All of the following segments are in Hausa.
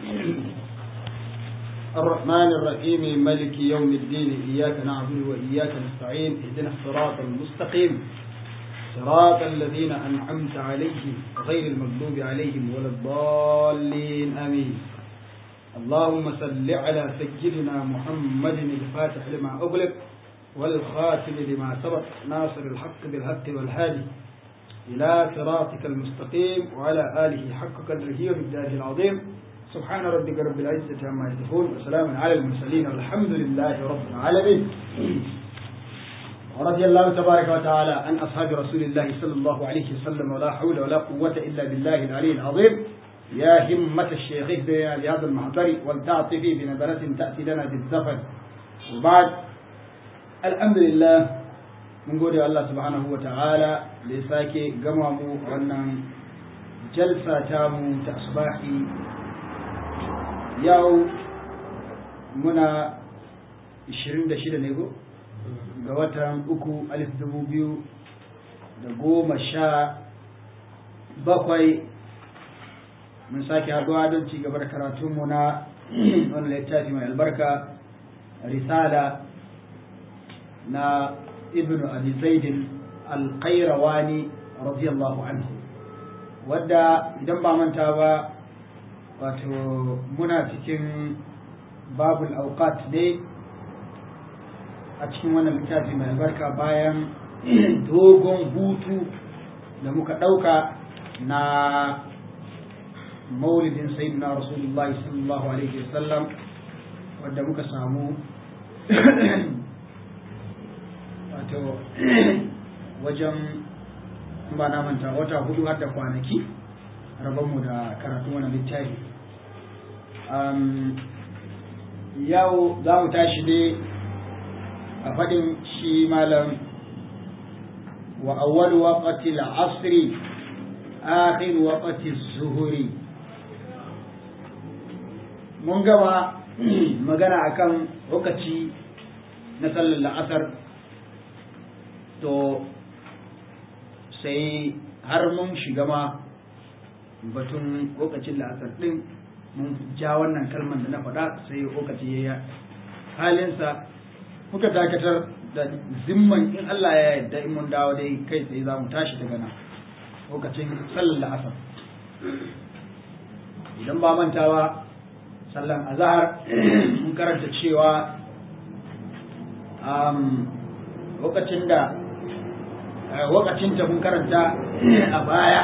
الرحمن الرحيم ملك يوم الدين إياك نعبد وإياك نستعين اهدنا الصراط المستقيم صراط الذين أنعمت عليهم غير المغضوب عليهم ولا الضالين آمين اللهم صل على سيدنا محمد الفاتح لما أغلق والخاتم لما سبق ناصر الحق بالحق والهادي إلى صراطك المستقيم وعلى آله حق قدره ومقداره العظيم سبحان ربك رب العزة عما يصفون وسلام على المرسلين والحمد لله رب العالمين ورضي الله تبارك وتعالى عن أصحاب رسول الله صلى الله عليه وسلم ولا حول ولا قوة إلا بالله العلي العظيم يا همة الشيخ اهدنا بهذا المحضر ولتعطفي بنظرة تأتي لنا بالزفر وبعد الحمد لله mun gode Allah subhanahu wa ta'ala da ya sake gama mu wannan jalsa ta mu ta asbahi yau muna 26 ne go ga watan uku alif dubu biyu da goma sha bakwai mun sake haɗuwa don ci gaba da karatunmu na wannan littafi mai albarka risala na ibn abi zaidin alƙairawani radiyallahu anhu wadda idan ba manta ba wato muna cikin babul auqat ne a cikin wannan littafi mai albarka bayan dogon hutu da muka ɗauka na maulidin sayyidina rasulullahi sallallahu alaihi wasallam wadda muka samu wato wajen ba na manta wata hudu har da kwanaki rabonmu da karatu wani littafi yau za mu tashi ne a faɗin shi malam wa awwal waqti al-asri akhir waqti az-zuhri mun gaba magana akan lokaci na sallar la'asar to sai har mun shiga ma batun lokacin la'asar ɗin mun ja wannan kalmar da na faɗa sai lokaci ya yi halinsa muka dakatar da zimman in Allah ya yarda in mun dawo dai kai tsaye za mu tashi daga nan lokacin sallar la'asar idan ba mantawa sallan azahar mun karanta cewa lokacin da lokacin ta mun karanta a baya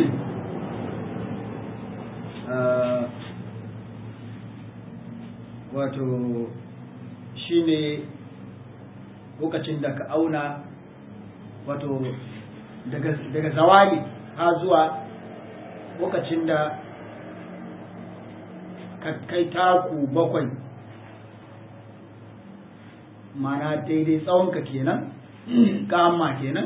wato shine lokacin da ka auna wato daga zawali ha zuwa lokacin da ka kai taku bakwai mana daidai tsawonka kenan kama kenan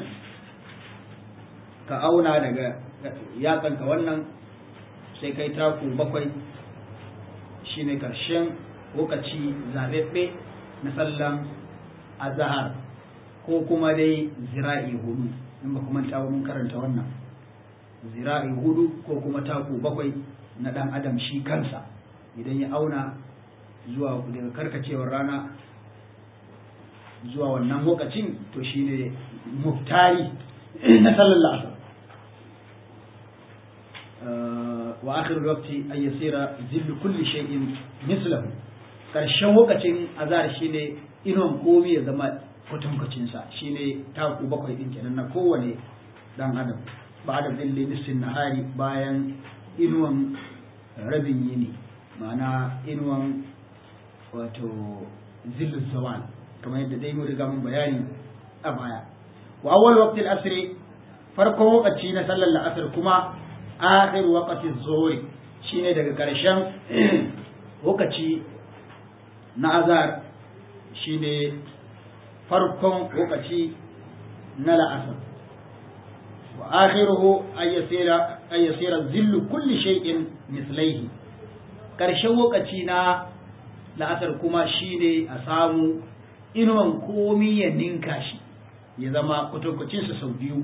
ka auna daga yatsanka wannan sai kai taku bakwai shine karshen lokaci zaɓaɓɓe na sallan azahar ko kuma dai zira'i hudu in ba kuma ta mun karanta wannan zira'i hudu ko kuma taku bakwai na ɗan adam shi kansa idan ya auna zuwa daga karkacewar rana zuwa wannan lokacin to shine muftari na sallar la'asar wa akhir waqti ay yasira zillu kulli shay'in mislahu karshen lokacin azhar shine inon komi ya zama kwatankwacin sa shine taku bakwai din kenan na kowane dan adam ba da zilli nisfin nahari bayan inuwan rabin yini ma'ana inuwan wato zillu zawal kamar yadda dai mun riga mun bayani a baya wa awwal waqti al-asr farkon lokaci na sallar la'asar kuma akhir waqti az-zuhr shine daga karshen lokaci na azhar shine farkon lokaci na la'asar wa akhiruhu ay yasira ay yasira zillu kulli shay'in mislayhi karshen lokaci na la'asar kuma shine a samu inuwan komi ya ninka shi ya zama kwatankwacinsa sau biyu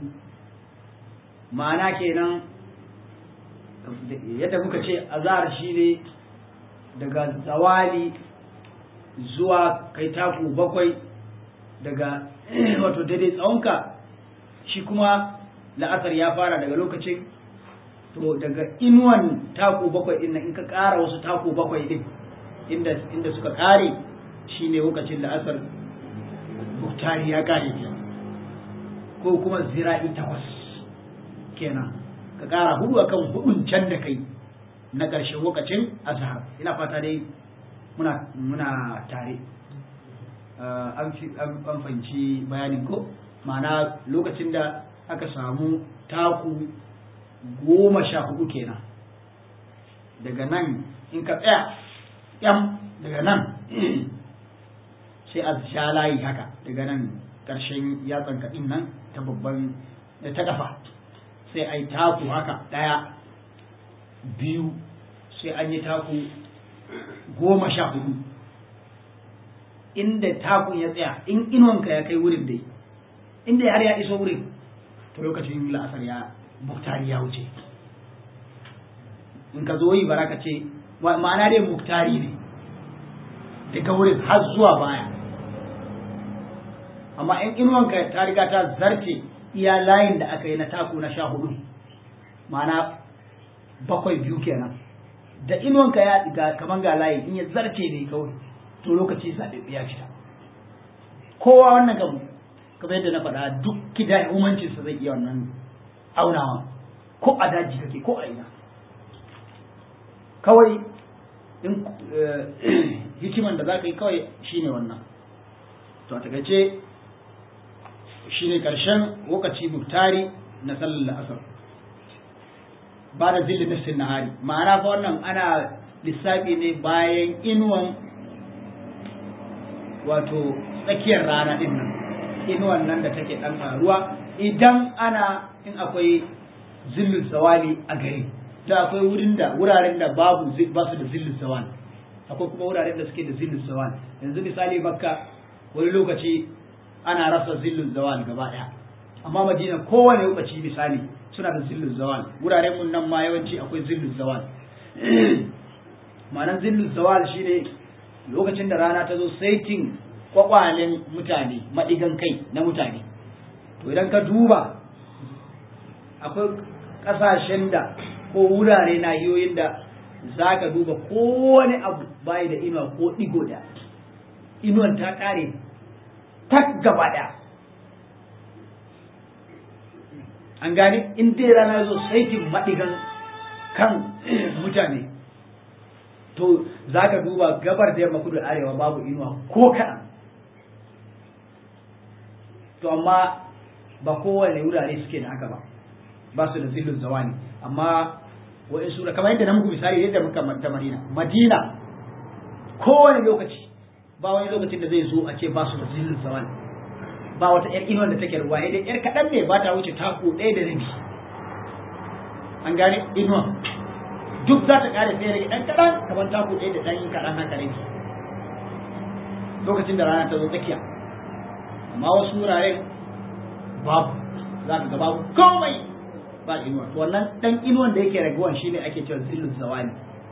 ma'ana kenan yadda muka ce azhar shi ne daga zawali zuwa kai taku bakwai daga wato daidai tsawonka shi kuma la'asar ya fara daga lokacin to daga inuwan taku bakwai din in ka ƙara wasu taku bakwai din inda inda suka ƙare shine lokacin la'asar muktari ya ƙare kenan ko kuma zira'i takwas kenan ka ƙara hudu akan hudun can da kai na ƙarshen lokacin azhar ina fata dai muna muna tare an fahimci bayanin ko ma'ana lokacin da aka samu taku goma sha hudu kenan daga nan in ka tsaya yam daga nan sai a sha layi haka daga nan ƙarshen yatsan kaɗin nan ta babban ta ƙafa sai a yi taku haka ɗaya biyu sai an yi taku goma sha hudu inda takun ya tsaya in inuwanka ya kai wurin dai inda har ya iso wurin to lokacin la'asar ya muktari ya wuce in ka zo yi bara ka ce ma'ana dai muktari ne daga wurin har zuwa baya amma in inuwanka ta riga ta zarce iya layin da aka yi na taku na sha hudu ma'ana bakwai biyu kenan da inuwanka ya ga kaman ga layi in ya zarce ne kawai to lokaci zaɓe ya fita kowa wannan gabu kamar yadda na faɗa duk kida umancinsa zai iya wannan aunawa ko a daji kake ko a ina kawai in hikiman da za ka yi kawai shine wannan to a takaice shine ƙarshen lokaci muktari na sallar la'asar ba da zilli nafsin nahari ma'ana fa wannan ana lissafi ne bayan inuwan wato tsakiyar rana din nan inuwan nan da take dan faruwa idan ana in akwai zillul zawali a gari da akwai wurin da wuraren da babu ba su da zillul zawali akwai kuma wuraren da suke da zillul zawali yanzu misali makka wani lokaci ana rasa zillul zawal gaba daya amma madina kowane lokaci misali suna da zillul zawal wuraren mun nan ma yawanci akwai zillul zawal ma'anar zillul zawal shine lokacin da rana ta zo saitin kwakwalen mutane maɗigan kai na mutane to idan ka duba akwai ƙasashen da ko wurare na yoyin da za ka duba kowane abu bayi da inuwa ko ɗigo da inuwan ta ƙare tak gaba ɗaya an gane in dai rana zo saitin maɗigan kan mutane to za ka duba gabar da yamma kudu arewa babu inuwa ko kaɗan to amma ba kowane wurare suke da haka ba ba su da zillun zawani amma wa'in sura kamar yadda na muku misali yadda muka ta madina madina kowane lokaci ba wani lokacin da zai zo a ce ba su da zillun zawani ba wata yar inuwar da take ruwa dai yar kaɗan ne ba ta wuce taku ɗaya da rabi an gane inuwa duk za ta ƙare sai rage ɗan kaɗan kamar taku ɗaya da ɗan yin kaɗan haka rabi lokacin da rana ta zo tsakiya amma wasu wuraren babu za ka ga babu komai ba inuwa to wannan ɗan inuwan da yake raguwan shine ake cewa zillun zawani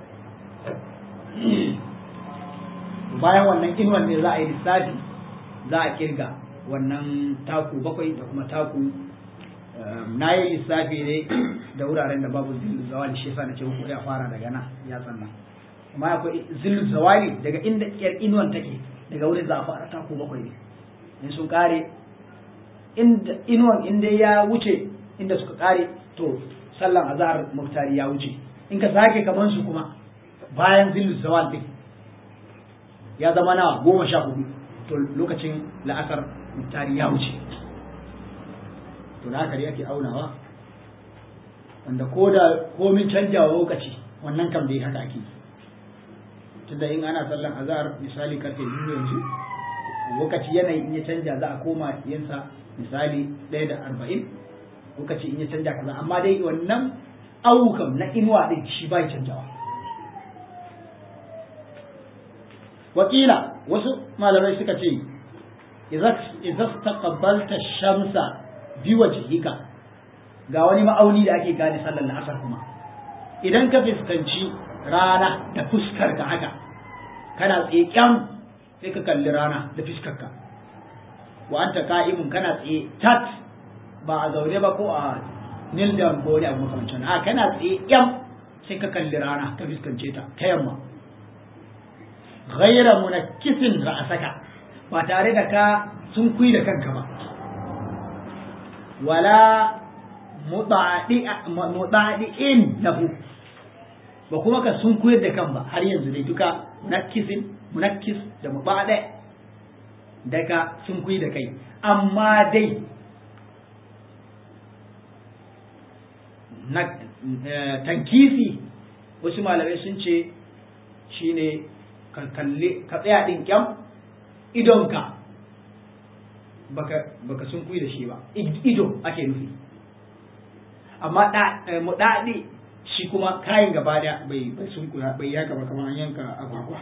bayan wannan inuwan ne za a yi lissafi za a kirga wannan taku bakwai da kuma taku na yi lissafi ne da wuraren da babu zillu zawali shi yasa na ce ku ya fara daga nan ya tsanna amma akwai zillu zawali daga inda yar inuwan take daga wurin za a fara taku bakwai ne in sun kare inda inuwan inda ya wuce inda suka kare to sallan azhar muftari ya wuce in ka sake kaman su kuma bayan zillu zawal din ya zama nawa goma sha hudu to lokacin la'asar muftari ya wuce to da haka ake aunawa wanda ko da komin canjawa lokaci wannan kam dai haka ake tunda in ana sallan azhar misali karfe biyu yanzu lokaci yanayi in ya canja za a koma yinsa misali ɗaya da arba'in lokaci in ya canja kaza amma dai wannan aukam na inuwa ɗin shi bai canjawa wakila wasu malamai suka ce idza taqabbalta shamsa bi wajhika ga wani ma'auni da ake gane sallar asar kuma idan ka fuskanci rana da fuskar ka haka kana tsaye kyam sai ka kalli rana da fuskar ka wa anta ka'imun kana tsaye tat ba a zaune ba ko a nil down ko wani abu makamancin a kana tsaye kyam sai ka kalli rana ka fuskance ta ta yamma ghaira munakkisin ra'asaka ba tare da ka sun kui da kanka ba wala mutadi'in lahu ba kuma ka sun koyar da kan ba har yanzu dai duka munakkisin munakkis da mubada daga sun koyi da kai amma dai na tankisi wasu malamai sun ce shine ka kalli ka tsaya din kyam idonka baka baka sun kuyi da shi ba ido ake nufi amma mu daɗi shi kuma kayan gaba da bai bai sun kuya bai yaka ba kamar yanka agwagwa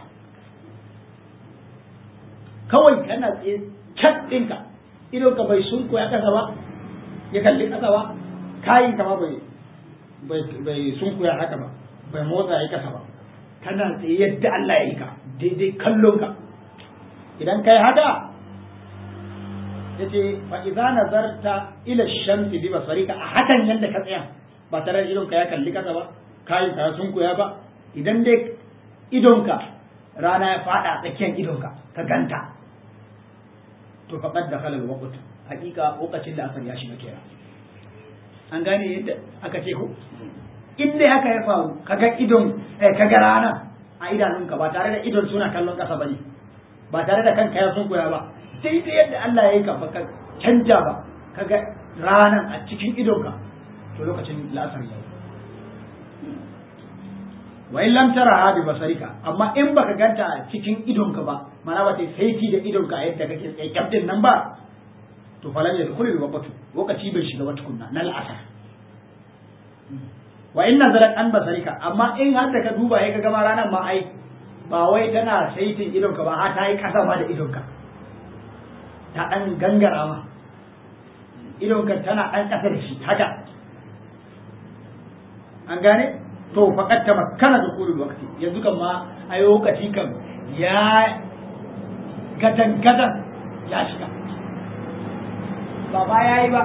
kawai kana tsaye cat ɗinka idon ka bai sun kuya ƙasa ba ya kalli ƙasa ba kayan kama bai bai sun kuya haka ba bai motsa ya ƙasa ba kana tsaye yadda Allah ya yi ka daidai kallon ka idan kai haka yace fa idza nazarta ila shamsi bi basarika a hakan yanda ka tsaya ba tare da idonka ya kalli kasa ba kayin ka sun koya ba idan dai idonka rana ya fada tsakiyar idonka ka ganta to faqad dakhala al-waqt hakika lokacin da asar ya shiga kenan an gane yadda aka ce ko in dai haka ya faru kaga idon eh kaga rana a idanunka ba tare da idon suna kallon kasa bane ba tare da kanka ya sun koya ba sai da yadda Allah ya yi ka baka canja ba kaga ranan a cikin idonka to lokacin la'asar yayi wa in lam tara bi basarika amma in baka ganta a cikin idonka ba mana ba sai saiti da idonka a yadda kake tsaye kyaftin nan ba to falan ya dukuli wa batu lokaci bai shiga ba tukunna na la'asar wa in nazarat an basarika amma in har da ka duba ya ka gama ranar ma ai ba wai tana saitin idonka ba har ta yi kasa ma da idonka ta ɗan gangara ma idonka tana ɗan ƙasa da shi haka an gane to faƙat ta makana da kulul wakti yanzu kan ma a yi lokaci kan ya gadan gadan ya shiga ba ba ya yi ba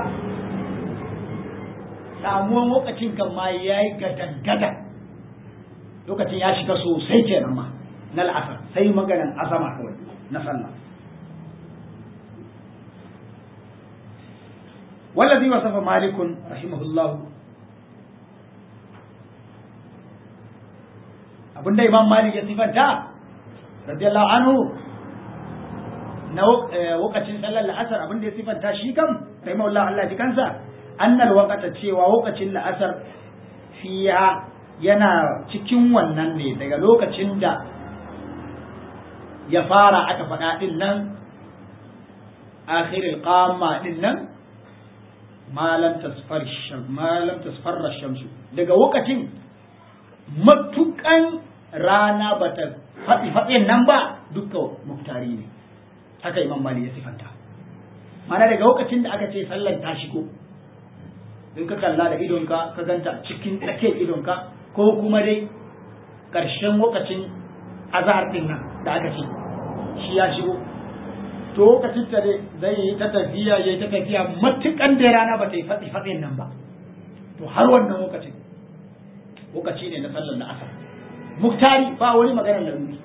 samuwan lokacin kan ma ya yi gadan gadan lokacin ya shiga sosai kenan ma na la'asar sai maganan azama kawai na sallah والذي وصف مالك رحمه الله abinda imam malik ya sifanta radiyallahu anhu na wakacin sallar la'asar abinda ya sifanta shi kam rahimahullah Allah ji kansa annal waqata cewa wakacin la'asar fiya yana cikin wannan ne daga lokacin da ya fara aka faɗa din nan akhiril qamma din nan malam tasfarra shamsu daga lokacin matukan rana ba ta faɗi faɗin nan ba dukka muktari ne haka imam mali ya sifanta mana daga lokacin da aka ce sallar ta shigo in ka kalla da idonka ka ganta cikin tsakiyar idonka ko kuma dai ƙarshen lokacin azahar ɗin nan da aka ce shi ya shigo to lokacin ta zai yi ta tafiya yayi ta tafiya matukan da rana ba ta yi fatsi fatsin nan ba to har wannan lokacin lokaci ne na sallar na asar muktari ba wani maganar laruri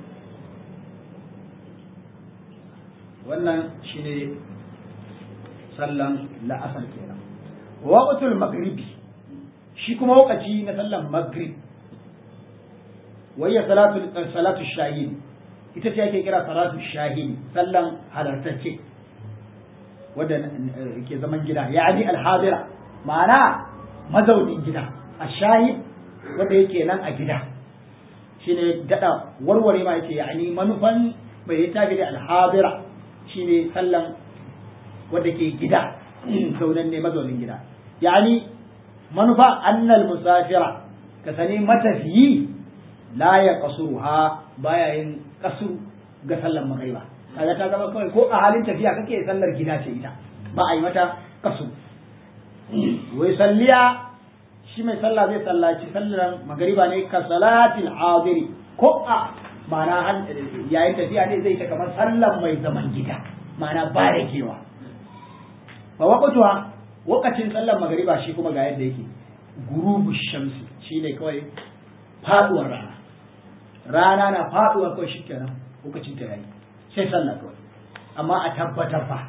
wannan shine sallan la'asar kenan waqtul maghribi shi kuma lokaci na sallan maghrib wayya salatu salatu shahid ita ce ake kira salatu shahidi sallan halartacce wadda ke zaman gida yani alhadira ma'ana mazaunin gida a shahid wanda yake nan a gida shine dada warware ma yake yani manufan bai tafi da alhadira shine sallan wanda ke gida zaunan ne mazaunin gida yani manufa annal musafira ka sani matafiyi la ya kasuruha baya yin kasu ga sallar magariba kaga ta zama kawai ko a halin tafiya kake sallar gida ce ita ba a yi mata kasu wai salliya shi mai sallah zai sallaci sallar magariba ne ka salatil hadiri ko a ma'ana yayin tafiya ne zai ta kamar sallar mai zaman gida ma'ana ba da kewa fa waqtuha waqtin sallar magariba shi kuma ga yadda yake gurubu shamsi shine kawai faduwar rana rana na faduwa kawai shikenan lokacin ta yayi sai sallah kawai amma a tabbatar fa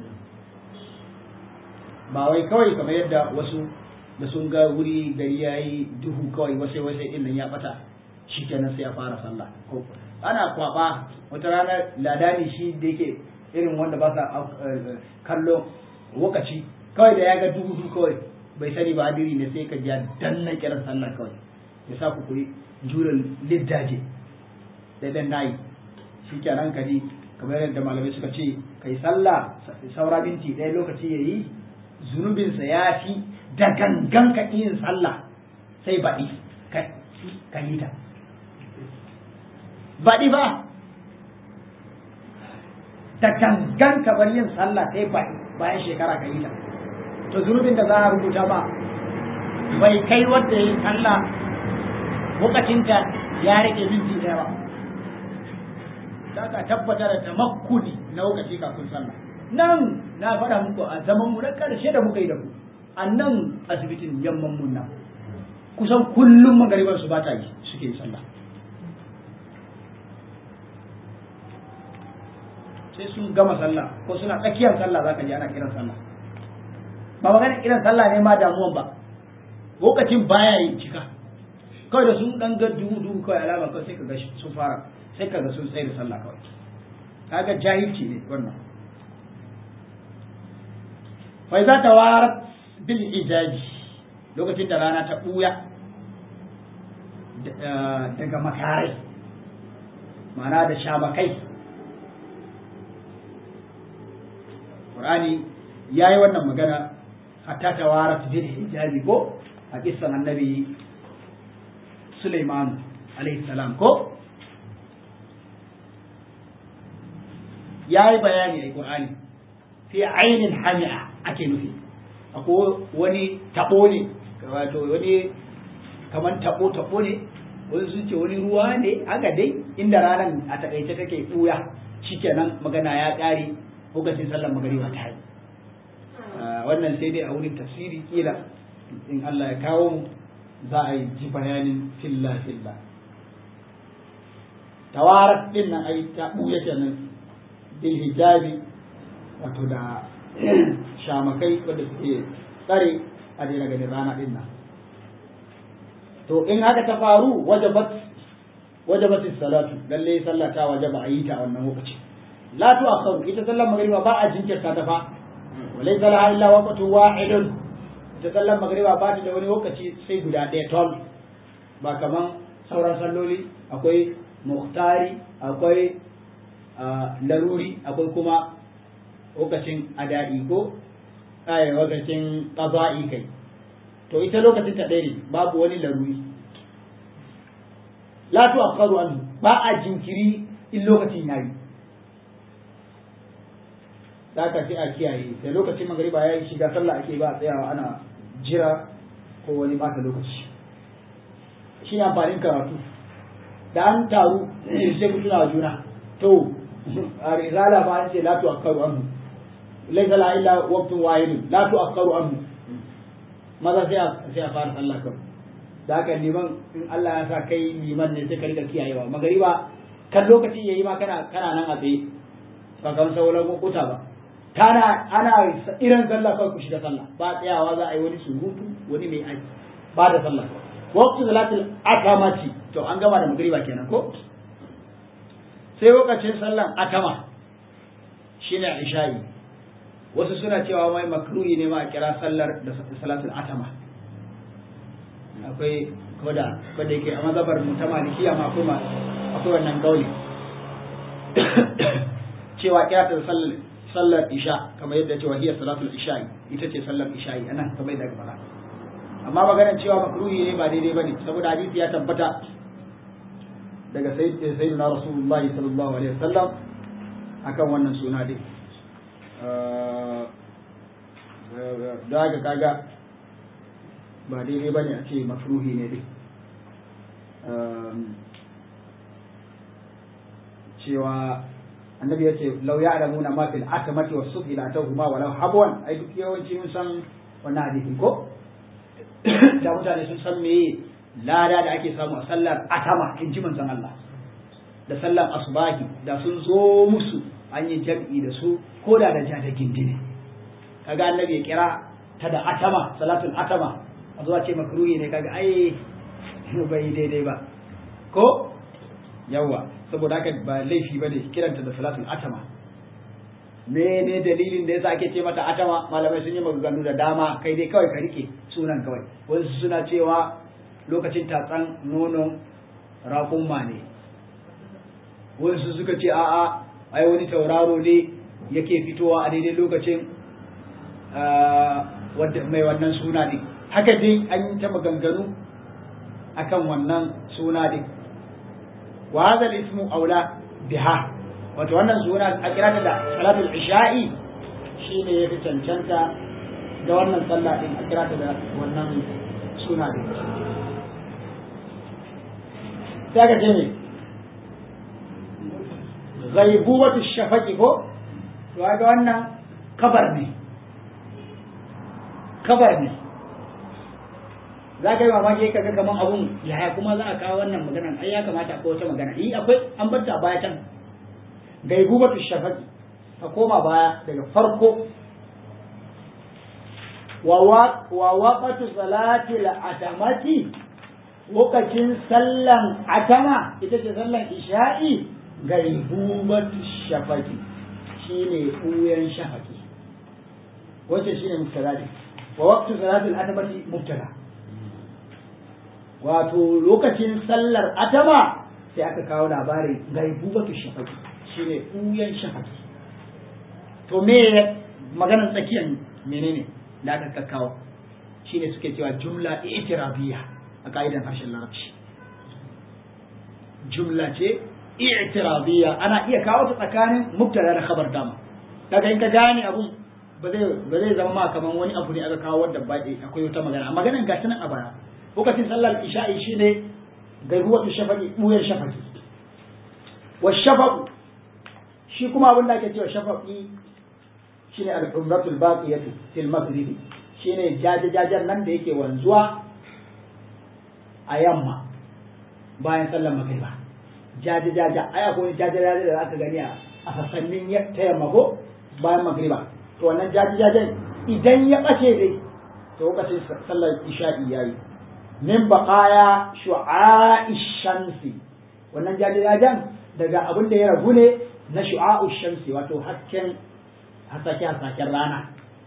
ba wai kawai kamar yadda wasu da sun ga wuri gari ya yi duhu kawai wasai wasai din nan ya bata shi kenan sai ya fara sallah ko ana kwaba wata rana ladani shi da yake irin wanda ba sa kallo lokaci kawai da ya ga duhu duhu kawai bai sani ba hadiri ne sai ka ji danna kiran sallah kawai ya sa ku kuri juran liddaje da dan nayi shi kenan ka ji kamar yadda malamai suka ce kai sallah saura minti ɗaya lokaci yayi zunubinsa ya fi da gangan ka yin sallah sai baɗi ka yi ta baɗi ba da gangan ka bar yin sallah sai baɗi bayan shekara ka yi ta to zunubin da za a rubuta ba bai kai wanda ya yi sallah lokacinta ya rike minti ɗaya ba za ka tabbatar da tamakkuni na lokaci kafin sallah nan na faɗa muku a zaman mu na ƙarshe da muka yi da ku a nan asibitin yamman mun nan kusan kullum magaribar su ba ta yi suke yi sallah sai sun gama sallah ko suna tsakiyar sallah za ka ji ana kiran sallah ba magana kiran sallah ne ma damuwan ba lokacin baya yin cika kawai da sun dan ga duhu duhu kawai alama kawai sai ka ga sun fara sai ka ga sun tsaye da sallah kawai kaga jahilci ne wannan fa za ta warat bil ijaji lokacin da rana ta buya daga makarai ma'ana da shamakai Qur'ani ya yi wannan magana hatta ta warat bil hijabi ko a kissan annabi Sulaiman alaihi salam ko ya yi bayani a Qur'ani fi ainin hami'a ake nufi akwai wani tabo ne wato wani kaman tabo tabo ne wani sun ce wani ruwa ne haka dai inda ranar a takaice take buya shikenan magana ya kare lokacin sallar magariba ta yi wannan sai dai a wurin tafsiri kila in Allah ya kawo mu za a yi ji bayanin filla filla tawarat din nan ai ta buya kenan bil hijabi wato da shamakai wanda suke tsare a daina ganin rana din nan to in haka ta faru wajabat wajabat salatu lalle sallah ta wajaba a yi ta a wannan lokaci la tu akharu ita sallar magriba ba a jinkirta ta fa walaysa laha illa waqtu wahidun ita sallar magriba ba ta da wani lokaci sai guda ɗaya tol ba kaman sauran salloli akwai muhtari akwai laruri akwai kuma lokacin adadi ko ai lokacin qada'i kai to ita lokacin ta ɗaya ne babu wani laruri la tu akharu anhu ba a jinkiri in lokacin yayi da ka sai a kiyaye da lokacin magariba ya yi shiga sallah ake ba a tsayawa ana jira ko wani bata lokaci shi ne amfanin karatu da an taru sai ku tuna wa juna to a risala ba an ce la tu akharu anhu laysa la illa waqtun wahidun la tu akharu anhu maza sai a sai a fara sallah kan da haka liman in Allah ya sa kai liman ne sai ka rika kiyayewa magariba kan lokaci yayi ma kana kana nan a tsaye ba kamar sauran lokuta ba kana ana irin sallah kawai ku shiga sallah ba tsayawa za a yi wani surutu wani mai aiki ba da sallah waqtu salatul akamati to an gama da magriba kenan ko sai lokacin sallan akama shine isha'i wasu suna cewa mai makruhi ne ma a kira sallar da salatul atama akwai koda koda yake a mazhabar mutama malikiya ma akwai akwai wannan gauli cewa kira ta sallar sallar isha kamar yadda cewa hiya salatul isha'i ita ce sallar isha'i anan kamar yadda fara amma maganar cewa makruhi ne ba daidai bane saboda hadisi ya tabbata daga sayyidina rasulullahi sallallahu alaihi wasallam akan wannan suna dai da haka kaga ba daidai ba ne a ce mafruhi ne dai cewa annabi ya ce lau ya alamu na mafil atamati wa subhi la tahuma walau habwan ai duk yawanci mun san wannan hadisi ko da mutane sun san me lada da ake samu a sallar atama in ji manzon Allah da sallar asbahi da sun zo musu an yi jam'i da su ko da da jada gindine kaga annabi ya kira ta da atama salatul atama a zuwa ce makruhi ne kaga ai bai daidai ba ko yawa saboda haka ba laifi bane kiranta da salatul atama me ne dalilin da yasa ake ce mata atama malamai sun yi maganganu da dama kai dai kawai ka rike sunan kawai wasu suna cewa lokacin tatsan nonon raƙumma ne wasu suka ce a'a ai wani tauraro ne yake fitowa a daidai lokacin mai wannan suna ne haka dai an yi ta maganganu akan wannan suna ne wa hadha ismu aula biha wato wannan suna a kira ta da salatul isha'i shine yafi cancanta da wannan sallah din a kira ta da wannan suna din sai ka ce ne ghaibubatu shafaqi ko to ga wannan kabar ne kabar ne za ka yi mamaki ka ga kaman abun yaya kuma za a kawo wannan maganan ai ya kamata akwai wata magana eh akwai an bar ta baya can gaibubatu shafaqi ka koma baya daga farko wa waqatu salati al-atamati lokacin sallan atama ita ce sallan isha'i gaibubatu shafaqi shine buyan shafaqi wace shine mubtada ne wa waqtu salati al-atamati mubtada wato lokacin sallar atama sai aka kawo labarin gaibubatu shafaqi shine ɓuyan shafaki to me maganar tsakiyar menene da aka kakkawo shine suke cewa jumla i'tirabiyya a ka'idan harshen larabci jumla ce i'tirabiyya ana iya kawo ta tsakanin mubtada da khabar dama daga in ka gane abun ba zai ba zai zama ma kaman wani abu ne aka kawo wanda ba akwai wata magana maganar gashi nan a baya lokacin sallar isha'i shine gaibuwatu shafaqi ɓuyan shafaqi wa shafaqu shi kuma abin da ake cewa shafaƙi shine al-umratul baqiyatu fil maghrib shine jajajajen nan da yake wanzuwa a yamma bayan sallar magriba jajajaja ai akwai jajajajen da aka gani a sassanin ta yamma ko bayan magriba to wannan jajajajen idan ya bace dai to lokacin sallar isha'i yayi min baqaya shu'a'i shamsi wannan jajajajen daga abin da ya ragu ne na shu'a'u shamsi wato hasken hasake hasaken rana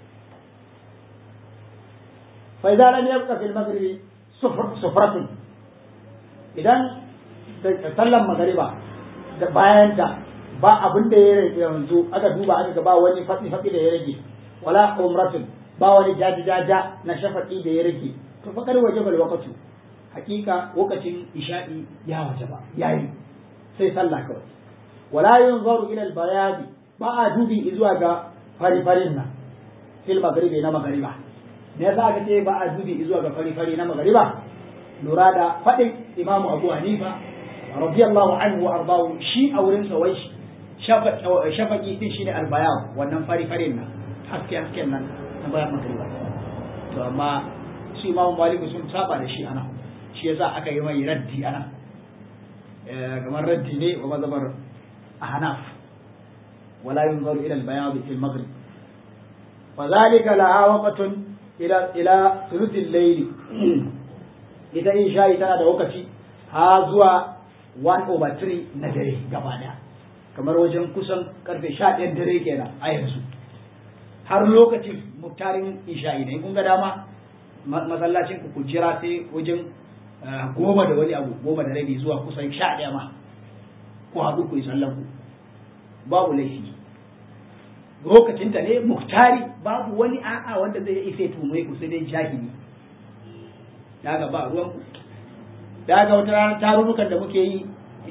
fa idza lam yabqa fil maghribi sufratun idan sallan magariba da bayan ta ba abin da ya rage yanzu aka duba aka ga ba wani fatsi fatsi da ya rage wala umratun ba wani jaji jaja na shafaqi da ya rage to fa kar waje bal waqtu hakika lokacin isha'i ya waje ba yayi sai sallah kawai wala yunzaru ila al-bayad ba a dubi zuwa ga fari-farin nan fil maghribi na maghriba me yasa aka ce ba a dubi zuwa ga fari-fari na maghriba lura da fadin Imam Abu Hanifa radiyallahu anhu wa ardahu shi a wurin sa wai shafaqi din shine al-bayad wannan fari-farin nan haske hasken nan na bayan maghriba to amma shi Imam Malik sun saba da shi ana shi yasa aka yi mai raddi ana kamar raddi ne wa mazhabar أحناف ولا ينظر إلى البياض في المغرب وذلك لها وقت إلى إلى ثلث الليل إذا إن شاء تنا وقتي هذا 1 over 3 na dare gaba daya kamar wajen kusan karfe 11 dare kenan a yanzu har lokacin muktarin isha'i ne kun ga dama masallacin ku jira sai wajen goma da wani abu goma da rabi zuwa kusan sha ɗaya ma ku haɗu ku yi sallan ku babu laifi lokacinta ne muktari babu wani a'a wanda zai isa tumai ku sai dai jahili daga ba ruwan ku daga wata ranar tarurrukan da muke yi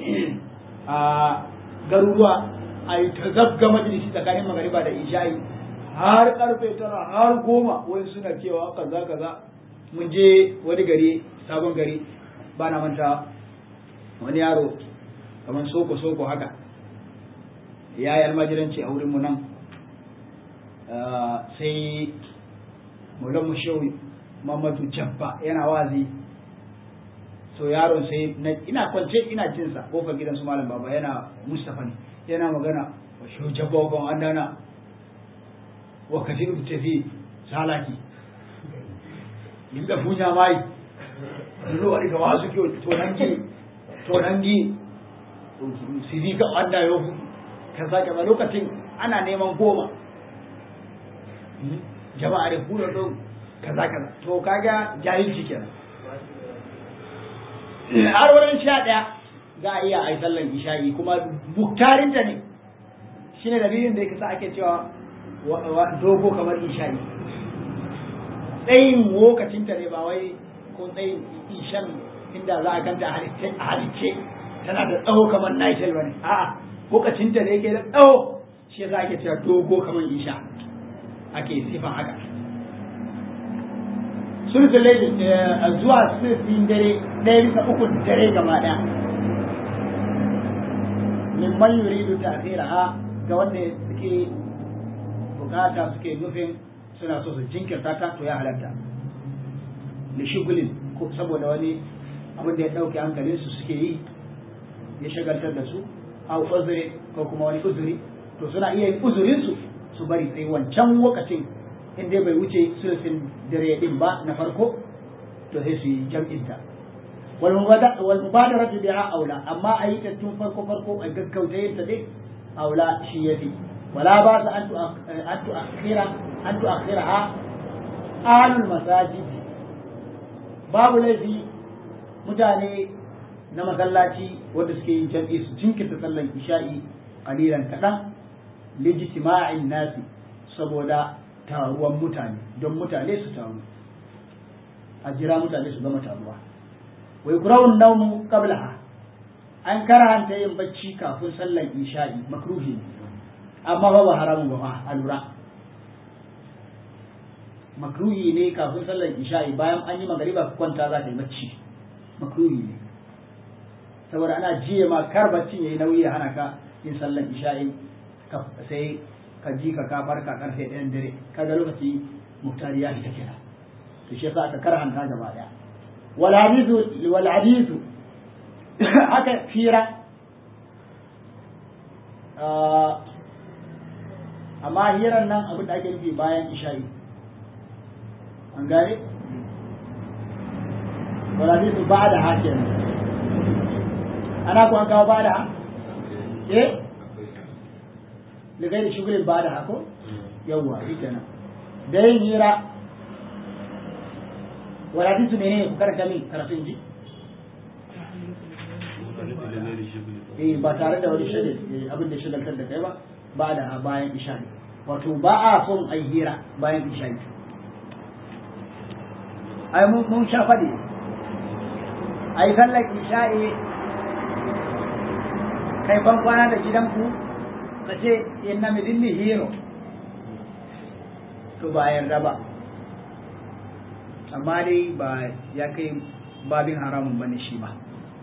a garuruwa a yi ta zabga majalisi tsakanin magariba da isha'i har karfe tara har goma wani suna cewa kaza kaza mun je wani gari sabon gari ba na manta wani yaro kamar soko soko haka ya yi almajiranci a wurinmu nan sai mulan mushewi mamadu jabba yana wazi so yaron sai ina kwance ina jinsa kofar gidan su malam baba yana mustafa ne yana magana wa shi jabba wa kan andana wa kafin tafi salaki inda funya mai nuna wani kama su kiyo tonangi tonangi siri ka anda yau kaza kaza lokacin ana neman goma jama'a da kura don kaza kaza to kaga jahilci kenan har wurin sha ɗaya za a iya a yi sallan isha'i kuma buktarinta ne shine dalilin da ya kasa ake cewa dogo kamar isha'i tsayin lokacinta ne ba wai ko tsayin ishan inda za a ganta a halicce tana da tsawo kamar nitel ba ne a'a lokacinta ne ke da tsawo shi yasa ake cewa dogo kamar isha ake sifan haka sulhul layl zuwa sulhul dare ɗaya bisa uku dare gaba ɗaya mimman yuridu ta'khiraha ga wanda suke bukata suke nufin suna so su jinkirta ta to ya halatta li shugulin ko saboda wani abin da ya dauke hankalin su suke yi ya shagaltar da su aw uzuri ko kuma wani uzuri to suna iya yin uzurin su su bari sai wancan lokacin in dai bai wuce sulfin dare din ba na farko to sai su yi jam'in ta wal mubadara biha aula amma a yi ta tun farko farko a gaggauta yin ta dai aula shi yafi wala ba sa an tu'akhira an tu'akhiraha ahlul masajid babu laifi mutane na masallaci wanda suke yin jam'i su jinkirta sallan isha'i qalilan kadan lijtima'in nasi saboda taruwan mutane don mutane su taru a jira mutane su gama taruwa wai kurawun naumu qablaha an karanta yin bacci kafin sallan isha'i makruhi amma ba ba haramun ba a lura makruhi ne kafin sallan isha'i bayan an yi magariba ka kwanta za ka yi bacci makruhi ne saboda ana jiye ma kar baccin yayi nauyi ya hana ka yin sallan isha'i sai ka ji ka ka farka karfe ɗayan dare kaga lokaci muktari ya fita kenan to shi yasa aka karhanta gaba daya wal hadithu wal hadithu aka fira amma hiran nan abin da ake nufi bayan isha'i an gane wal hadithu ba'da hakin ana ko an kawo ba'da eh لغير شغل بعدها ko yawwa shi kenan da yin hira wala hadisu ne ku karanta min karatun ji eh ba tare da wani shagil abin da shagaltar da kai ba ba da bayan isha ne wato ba a son ai hira bayan isha ne ai mun mun sha fadi ai sallar isha'i kai ban kwana da gidanku ka ce inna midinni hero to ba yarda ba amma dai ba ya kai babin haramun bane shi ba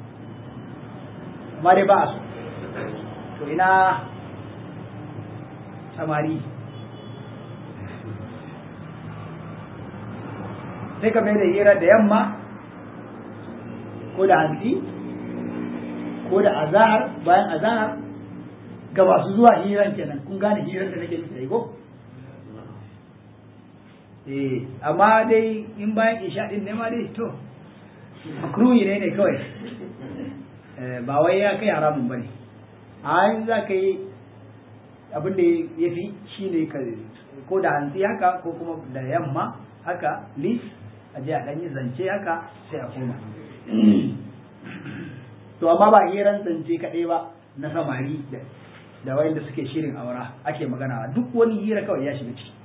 amma dai ba a so to ina samari sai ka mai da hira da yamma ko da hantsi ko da azahar bayan azahar ga masu zuwa hiran kenan kun gane hirar da nake nufi ko eh amma dai in bayan isha din ne ma dai to makruhi ne ne kawai ba wai ya kai haramun bane a yin za ka yi abin da ya fi shi ne ka ko da hantsi haka ko kuma da yamma haka lis a je a ɗan yi zance haka sai a koma to amma ba hiran zance kaɗai ba na samari da wayanda suke shirin aura ake magana duk wani hira kawai ya shiga ciki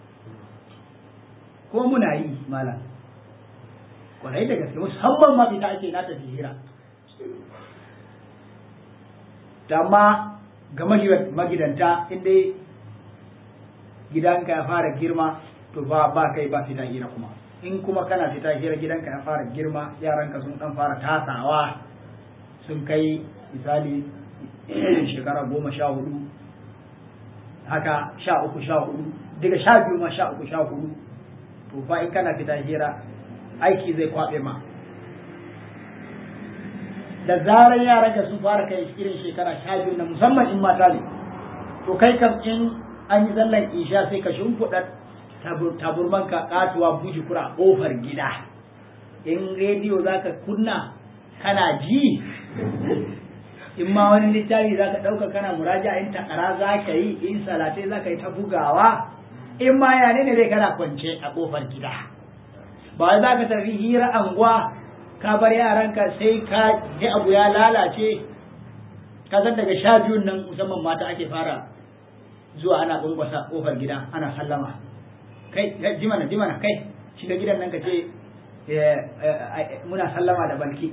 ko muna yi malam kwarai da gaske musamman ma fita ake na tafi hira amma ga magidanta inda gidanka ya fara girma to ba ba kai ba fita hira kuma in kuma kana fita hira gidanka ya fara girma yaranka sun dan fara tasawa sun kai misali shekara goma sha hudu haka sha uku sha hudu daga sha biyu ma sha uku sha hudu to fa in kana fita hira aiki zai kwaɓe ma da zarar yaran ka sun fara kai irin shekara sha biyu na musamman in mata ne to kai kam in an yi sallan isha sai ka shimfiɗa taburman ka katuwa buji kura a ƙofar gida in rediyo za ka kunna kana ji in ma wani littafi za ka ɗauka kana muraja in takara za ka yi in salatai za ka yi ta bugawa in ma yane ne dai kana kwance a ƙofar gida ba za ka tafi hira anguwa ka bar yaranka sai ka ji abu ya lalace ka san daga sha biyun nan musamman mata ake fara zuwa ana ƙwanƙwasa ƙofar gida ana sallama kai jimana jimana kai shiga gidan nan ka ce muna sallama da balki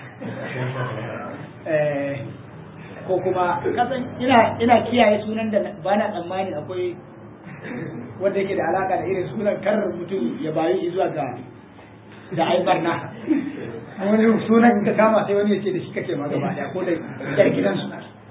ko kuma kasan ina ina kiyaye sunan da ba na tsammani akwai wanda yake da alaka da irin sunan karar mutum ya bayu zuwa ga da aibar na wani sunan ka kama sai wani ya ce da shi kake ma gaba daya ko da yar gidansu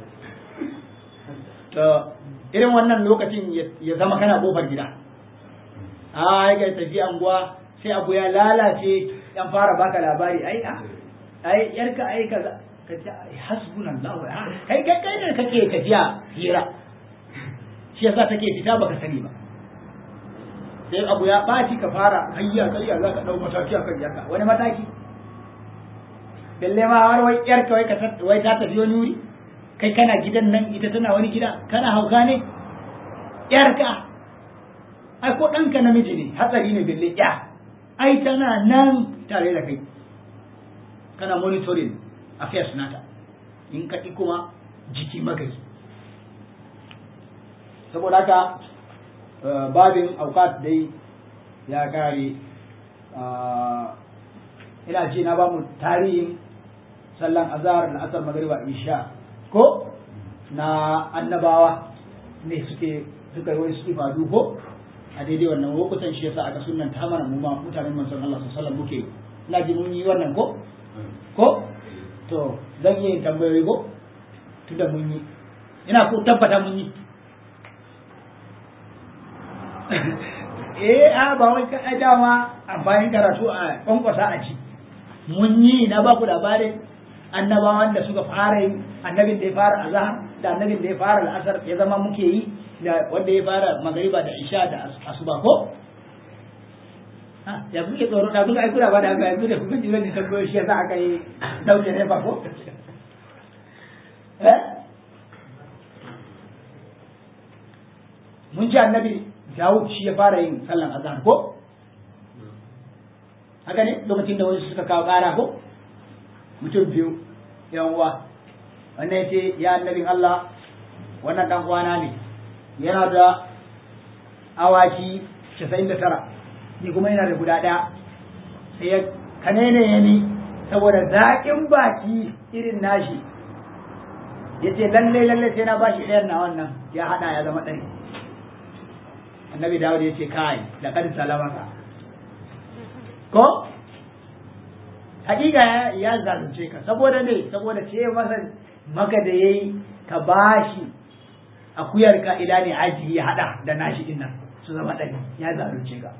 to irin wannan lokacin ya zama kana kofar gida a ya tafi anguwa sai abu ya lalace yan fara baka labari ai a ai yarka ai kaza ka ce hasbunallahu kai kai kai ne kake tafiya hira shi yasa take fita baka sani ba sai abu ya ɓaci ka fara hayya kayya za ka ɗau mataki a kan yarka wani mataki balle ma har wai yarka wai wai ta tafi wani wuri kai kana gidan nan ita tana wani gida kana hauka ne yarka ai ko ɗanka namiji ne hatsari ne balle ya ai tana nan tare da kai kana monitoring affairs nata in ka ƙi kuma jiki magani saboda haka babin aukat dai ya kare ina ce na bamu tarihin sallan azhar da asar magariba isha ko na annabawa ne suke suka yi wani suke fadu ko a daidai wannan lokutan shi yasa aka sunan ta mana mu ma mutanen manzon Allah sallallahu alaihi wasallam muke ina ji mun yi wannan ko ko to zan yi tambayoyi ko tunda mun yi ina ko tabbata mun yi eh a ba wai ka dama amfanin karatu a kwankwasa a ci mun yi na ba ku labarin annabawan da suka fara yin annabin da ya fara azhar da annabin da ya fara al'asar ya zama muke yi da wanda ya fara magariba da isha da asuba ko ya kuke tsoro da kuka aikura ba da haka yanzu da kuka ji zan tambayo shi yasa aka yi dauke ne fa ko mun ji annabi Dawud shi ya fara yin sallan azhar ko haka ne lokacin da wani suka kawo kara ko mutum biyu yan uwa wannan yace ya annabin Allah wannan dan uwana ne yana da awaki 99 ni kuma yana da guda daya sai ya kanene ya ni saboda zaƙin baki irin nashi yace lalle lalle sai na bashi ɗayan na wannan ya hada ya zama ɗari annabi dawud ya ce kai da kan salamaka ko hakika ya zalunce ka saboda ne saboda ce masa maka da yayi ka bashi akuyar ka ila ne aji ya hada da nashi din nan su zama ɗari ya zalunce ka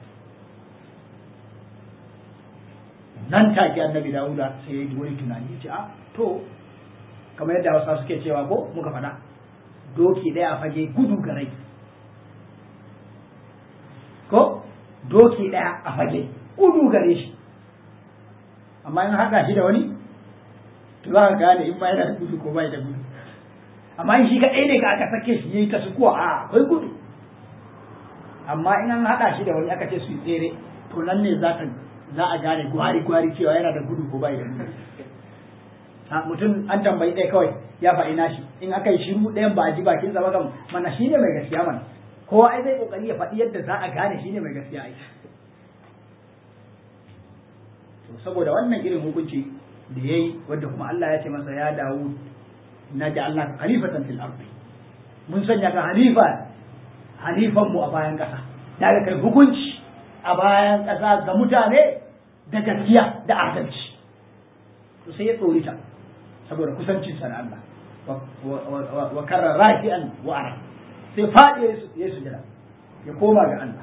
nan take annabi dawuda sai ya yi wani tunani ya ce a to kamar yadda hausa suke cewa ko muka faɗa doki ɗaya a fage gudu ga rai ko doki ɗaya a fage gudu gare shi amma in haɗa shi da wani to za ka gane in ma yana da gudu ko bai da gudu amma in shi kaɗai ne ka aka sake shi yayi ta su kuwa a akwai gudu amma in an haɗa shi da wani aka ce su yi tsere to nan ne za za a gane gwari gwari cewa yana da gudu ko bai da gudu mutum an tambayi ɗaya kawai ya faɗi nashi in aka yi shiru ɗayan ba a ji bakin sa ba kam mana shine mai gaskiya mana kowa ai zai kokari ya faɗi yadda za a gane shine mai gaskiya ai to saboda wannan irin hukunci da yayi wanda kuma Allah ya ce masa ya dawo na Allah khalifatan fil ardi mun sanya ka halifa halifan mu a bayan ƙasa daga kai hukunci a bayan ƙasa ga mutane da gaskiya da adalci to sai ya tsorita saboda kusancin sa da Allah wa karra rafi'an wa ara sai faɗi ya sujada ya koma ga Allah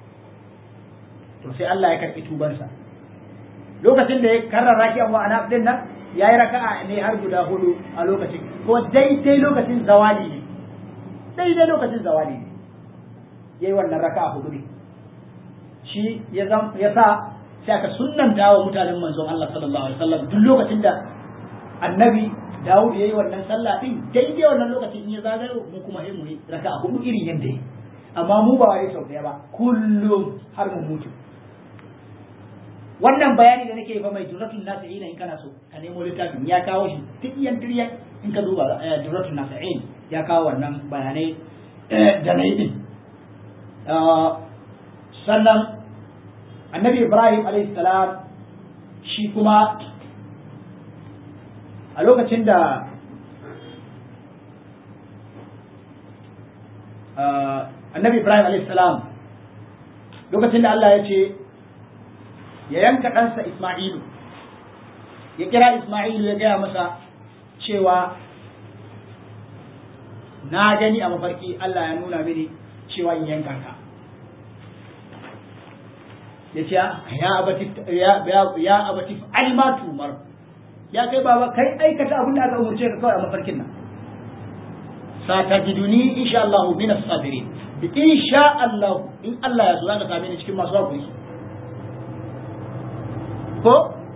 to sai Allah ya karɓi tubansa lokacin da ya karra rafi'an wa ana din nan yayi raka'a ne har guda hudu a lokacin ko daidai lokacin zawali ne daidai lokacin zawali ne yayi wannan raka'a hudu ne shi ya sa sai aka sunnanta wa mutanen manzon Allah sallallahu alaihi wasallam duk lokacin da annabi Dawud yayi wannan sallah din daidai wannan lokacin in ya zagayo mu kuma sai mu yi raka'a hudu irin yanda yake amma mu ba wai sau daya ba kullum har mu mutu wannan bayani da nake fa mai duratul nasi'in in kana so ka nemo littafin ya kawo shi tiyan tiyan in ka duba duratul nasi'in ya kawo wannan bayanai da na yi din sannan annabi ibrahim salam shi kuma a lokacin da annabi ibrahim salam lokacin da allah ya ce ya yanka ɗansa isma'ilu ya kira isma'ilu ya gaya masa cewa na gani a mafarki allah ya nuna mini cewa in yanka ka ya ce ya abati alma tumar ya kai baba kai aikata abin da aka umarce ka kawai a mafarkin nan satajiduni insha Allah min as-sabirin insha Allah in Allah ya so zaka same ni cikin masu hakuri ko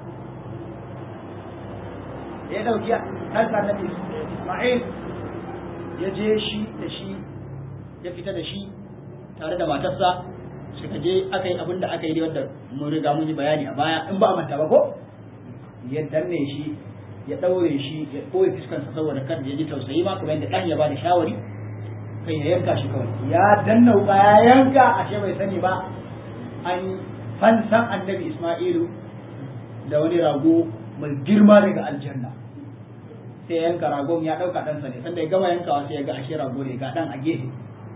ya dauki kansa annabi Isma'il ya je shi da shi ya fita da shi tare da matarsa suka je aka yi abin da aka yi wanda mun riga mun yi bayani a baya in ba a manta ba ko ya danne shi ya ɗaure shi ya ɓoye fuskansa saboda kan ya ji tausayi ma kamar yadda ɗan ya ba da shawari kai ya yanka shi kawai ya danna wuka ya yanka ashe bai sani ba an fansan annabi isma'ilu da wani rago mai girma daga aljanna sai yanka ragon ya ɗauka ɗansa ne sanda ya gama yankawa sai ya ga ashe rago ne ga ɗan a gefe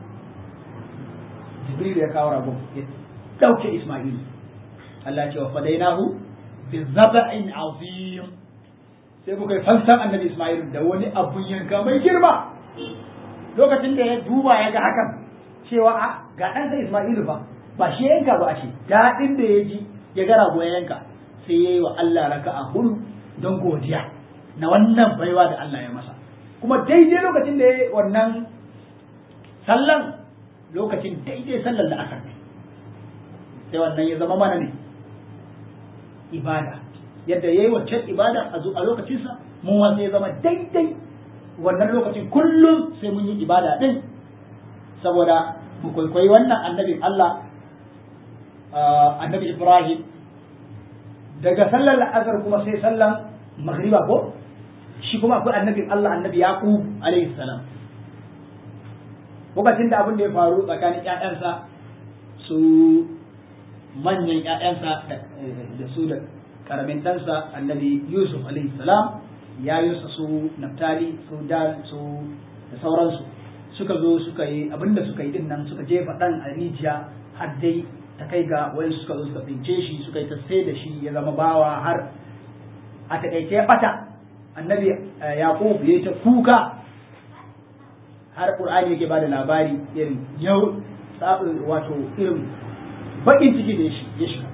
jibril ya kawo ragon ya dauke isma'il Allah ya ce wa fadainahu bi zaba'in azim sai muka yi fansan annabi isma'il da wani abun yanka mai girma lokacin da ya duba ya ga hakan cewa a ga ɗansa isma'ilu ba ba shi yanka ba shi daɗin da ya ji ya ga rago ya yanka sai ya yi wa Allah raka'a hudu don godiya na wannan baiwa da Allah ya masa kuma daidai lokacin da ya yi wannan sallan lokacin daidai sallar la'asar ne sai wannan ya zama mana ne ibada yadda ya yi waccan ibada a lokacinsa mun wasu ya zama daidai wannan lokacin kullum sai mun yi ibada din saboda mu kwaikwayi wannan annabin Allah annabi Ibrahim daga sallar la'asar kuma sai sallan magriba ko shi kuma akwai annabin Allah annabi Yaqub alaihi salam lokacin da abin da ya faru tsakanin ƴaƴansa su manyan ƴaƴansa da su da karamin ɗansa annabi Yusuf alaihi salam ya yusa su Naftali su Dan su da sauransu suka zo suka yi abin da suka yi din nan suka jefa ɗan a rijiya har dai ta kai ga wani suka zo suka tsince shi suka yi ta sai da shi ya zama bawa har a taƙaice ya ɓata annabi Yaqub ya ta kuka har Qur'ani yake bada labari irin yau wato irin bakin ciki da ya shiga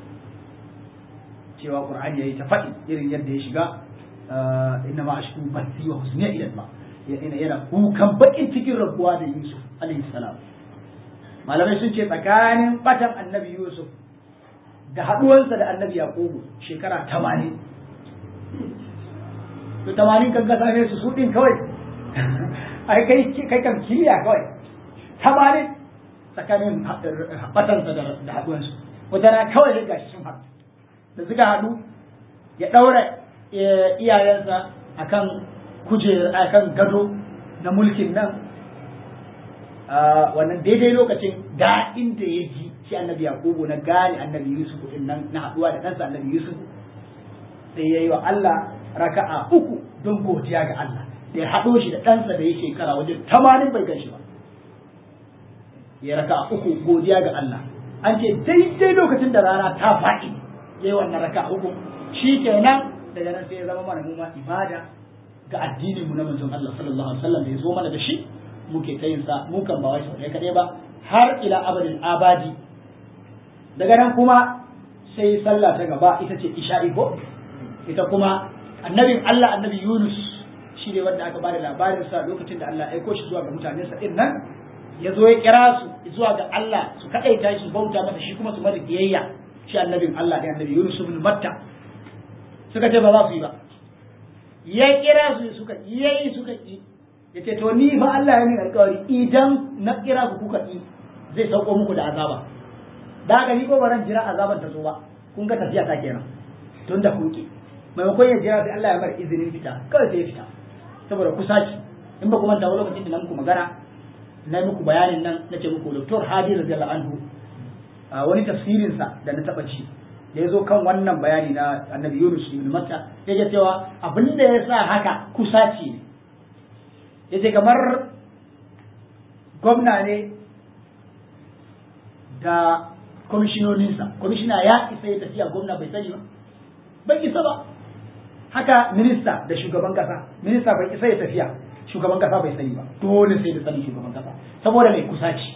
cewa Qur'ani yayi ta faɗi irin yadda ya shiga inna ma ashku bathi wa husni ila Allah yana yana kukan bakin cikin rabuwa da Yusuf alaihi salam malamai sun ce tsakanin batan annabi Yusuf da haɗuwarsa da annabi Yaqubu shekara 80 to 80 kan ga same su su din kawai ai kai kai kan kiliya kawai tamanin tsakanin batansa da haɗuwansu wata na kawai ya gashi sun haɗu da suka haɗu ya ɗaura iyayensa akan kujer akan gado na mulkin nan wannan daidai lokacin daɗin da ya ji shi annabi yakubu na gane annabi yusuf din nan na haɗuwa da ɗansa annabi yusuf sai ya yi wa allah raka'a uku don godiya ga allah da ya haɗo shi da ɗansa da ya shekara wajen tamanin bai gan shi ba ya raka a uku godiya ga Allah an ce daidai lokacin da rana ta faɗi yayi wannan raka uku shi kenan daga nan sai ya zama mana mu ma ibada ga addinin mu na manzon Allah sallallahu alaihi wasallam da ya zo mana da shi muke ta yin sa mu kan ba wai sau ɗaya kaɗai ba har ila abadin abadi daga nan kuma sai sallah ta gaba ita ce isha'i ko ita kuma annabin Allah annabi Yunus shi ne wanda aka bada labarin sa lokacin da Allah ya aiko shi zuwa ga mutanen sa din nan ya zo ya kira su zuwa ga Allah su kadaita shi bauta masa shi kuma su masa biyayya shi annabin Allah da annabi Yunus ibn Matta suka ce ba za su yi ba ya kira su suka yayi suka yi yace to ni fa Allah ya min alƙawari idan na kira ku kuka yi zai sauko muku da azaba da haka ni ko baran jira azaban ta zo ba kun ga tafiya ta kenan tun da kun ki maimakon ya jira sai Allah ya bar izinin fita kawai sai ya fita saboda kusaci in ba kuma tawo lokacin da na muku magana na yi muku bayanin nan na ce muku Dr. Hadi radiyallahu anhu a wani tafsirin sa da na taba ci da ya zo kan wannan bayani na Annabi Yunus ibn Matta ya ce cewa abin da ya sa haka kusaci ne yace kamar gwamna ne da kwamishinoninsa kwamishina ya isa ya tafiya gwamna bai sani ba bai isa ba haka minista da shugaban kasa minista bai isa ya tafiya shugaban kasa bai sani ba dole sai da sani shugaban kasa saboda mai kusaci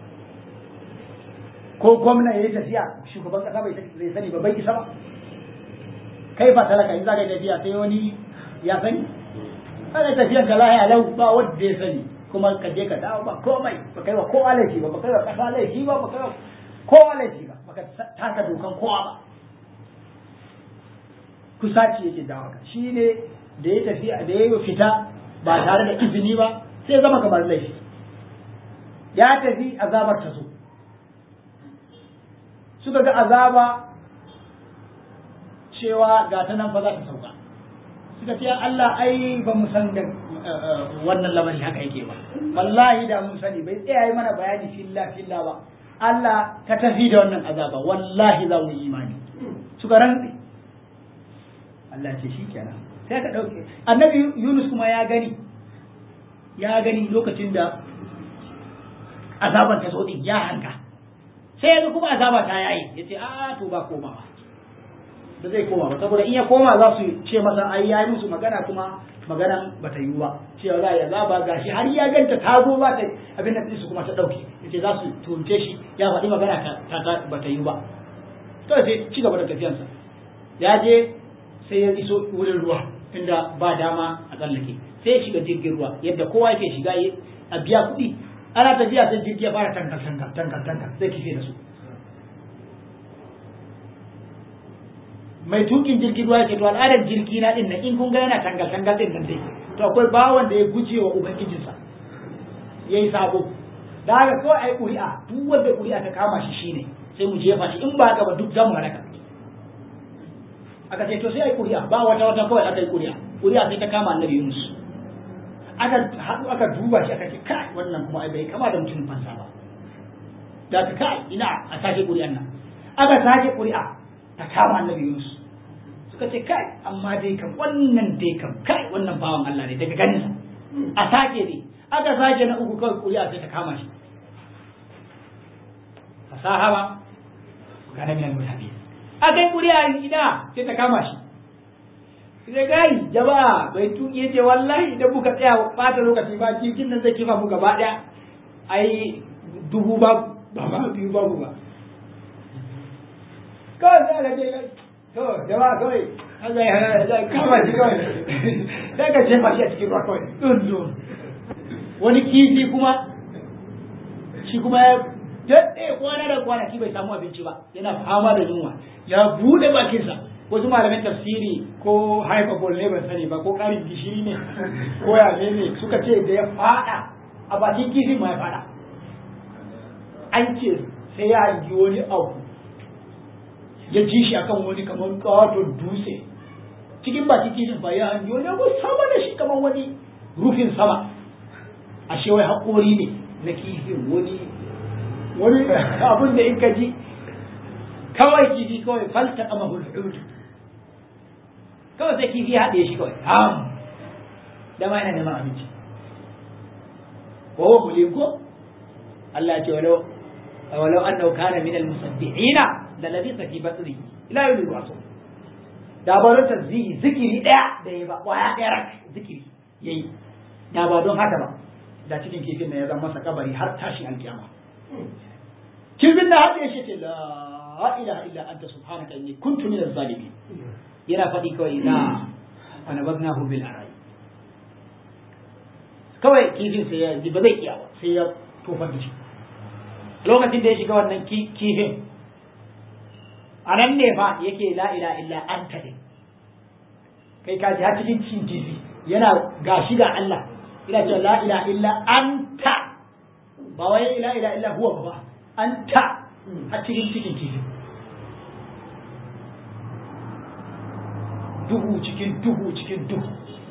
ko gwamna ya yi tafiya shugaban kasa bai sani ba bai isa ba kai ba talaka in za ka yi tafiya sai wani ya sani kana tafiyan ka lahiya lau ba wanda ya sani kuma ka je ka dawo ba komai ba kai wa kowa laifi ba ba kai wa kasa laifi ba ba kai wa kowa laifi ba baka taka dokan kowa ba kusaci yake dawo ka shi ne da ya tafi da ya fita ba tare da izini ba sai zama kamar laifi ya tafi azabar ta zo suka ga azaba cewa ga ta nan fa za ta sauka suka ce Allah ai ba mu san da wannan lamari haka yake ba wallahi da mun sani bai tsaya yi mana bayani filla filla ba Allah ka tafi da wannan azaba wallahi za mu yi imani suka rantsi Allah ce shi kenan sai ka dauke annabi Yunus kuma ya gani ya gani lokacin da azaban ta zo din ya hanka sai yanzu kuma azaba ta yayi yace a to ba komawa da zai koma ba saboda in ya koma za su ce masa ai yayi musu magana kuma maganan ba ta yiwu ba cewa za a yi azaba gashi har ya ganta ta zo ba ta abin da su kuma ta dauke yace za su tunce shi ya faɗi magana ta ta ba ta yiwu ba to sai ci gaba da tafiyansa ya je sai ya iso wurin ruwa inda ba dama a tsallake sai ya shiga jirgin ruwa yadda kowa yake shiga a biya kuɗi ana tafiya sai jirgi ya fara tankar tankar tankar tankar sai kife da su mai tukin jirgin ruwa ke to al'adar jirgi na din nan in kun ga yana tangal tangal din nan dai to akwai bawan da ya guje wa ubangijinsa yayi sabo da haka kawai ai ƙuri'a duk wanda ƙuri'a ta kama shi shine sai mu jefa shi in ba haka ba duk zamu halaka aka ce to sai ai ƙuri'a ba wata wata kawai aka yi ƙuri'a ƙuri'a sai ta kama annabi Yunus aka haɗu aka duba shi aka ce kai wannan kuma ai bai kama da mutum fansa ba da ka kai ina a sake ƙuri'an nan aka sake ƙuri'a ta kama annabi Yunus suka ce kai amma dai kam wannan dai kam kai wannan bawan Allah ne daga ganin sa a sake ne aka sake na uku kawai ƙuri'a sai ta kama shi fasaha ba kana min al-mutabi aka yi ƙuri'a ina sai ta kama shi sai gai jama'a bai tuki yace wallahi idan muka tsaya bata lokaci ba cikin nan zai kifa mu gaba daya ai dubu ba ba ma biyu babu ba kawai sai aka ce to jama'a kawai Allah ya hana kama shi kawai sai ka jefa shi a cikin ruwa kawai dun dun wani kifi kuma shi kuma ya daɗe kwana da kwanaki bai samu abinci ba yana fama da yunwa ya buɗe bakinsa wasu malamin tafsiri ko haifabol ne ban sani ba ko ƙarin gishiri ne ko ya ne suka ce da ya faɗa a bakin kifin ma ya faɗa an ce sai ya hangi wani abu ya ji shi akan wani kamar kawaton dutse cikin bakin kifin ba ya hangi wani abu sama da shi kamar wani rufin sama ashe wai haƙori ne na kifin wani wani abun da in ka ji kawai kifi kawai falta kama hulhudu kawai sai kifi haɗe shi kawai ham da ma yana neman abinci ko kuli ko Allah ce walau walau annahu kana min al-musabbihina la labisa fi batri ila yawm yub'athun da ba don tasbihi zikiri daya da ya ba kwaya daya rak zikiri yayi da ba don haka ba da cikin kifin nan ya zama masa kabari har tashin alkiyama kifin da hada shi ce la ilaha illa anta subhanaka inni kuntu minaz zalimin yana faɗi kawai na wani baznahu bil arai kawai kifin sai ya ji ba zai iya ba sai ya tofar da shi lokacin da ya shiga wannan kifin a nan ne fa yake la ila illa anta ne kai ka ji har cikin cin kifi yana gashi ga Allah ina cewa la ila illa anta ba wai ila ila illa huwa ba anta a cikin cikin kifi duhu cikin duhu cikin duhu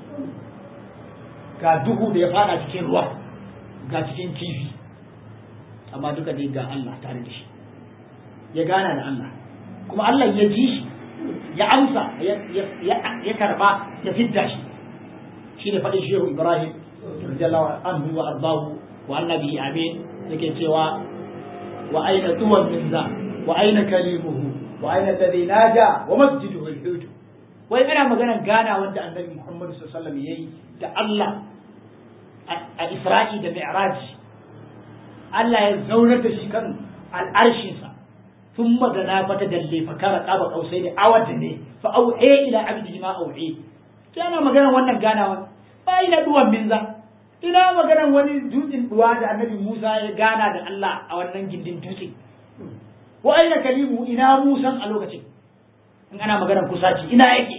ga duhu da ya fada cikin ruwa ga cikin kifi amma duka dai ga Allah tare da shi ya gana da Allah kuma Allah ya ji shi ya amsa ya karba ya fidda shi shi ne faɗin shehu Ibrahim radiyallahu anhu wa ardahu wa annabi amin yake cewa wa aina tuwan min za wa aina kalimuhu wa aina alladhi naja wa masjiduhu al-hud wai ana maganar gana wanda annabi Muhammad sallallahu alaihi wasallam yayi da Allah a Isra'i da Mi'raj Allah ya zaunar da shi kan al'arshinsa ثم دنا فتدلي فكان قاب قوسين عوض ne fa au'e ila abdihi ma au'e kana magana wannan ganawa ba ina duwan minza ina magana wani dutsen duwa da annabi Musa ya gana da Allah a wannan gindin dutse wa aina kalimu ina Musa a lokacin in ana magana kusaci ina yake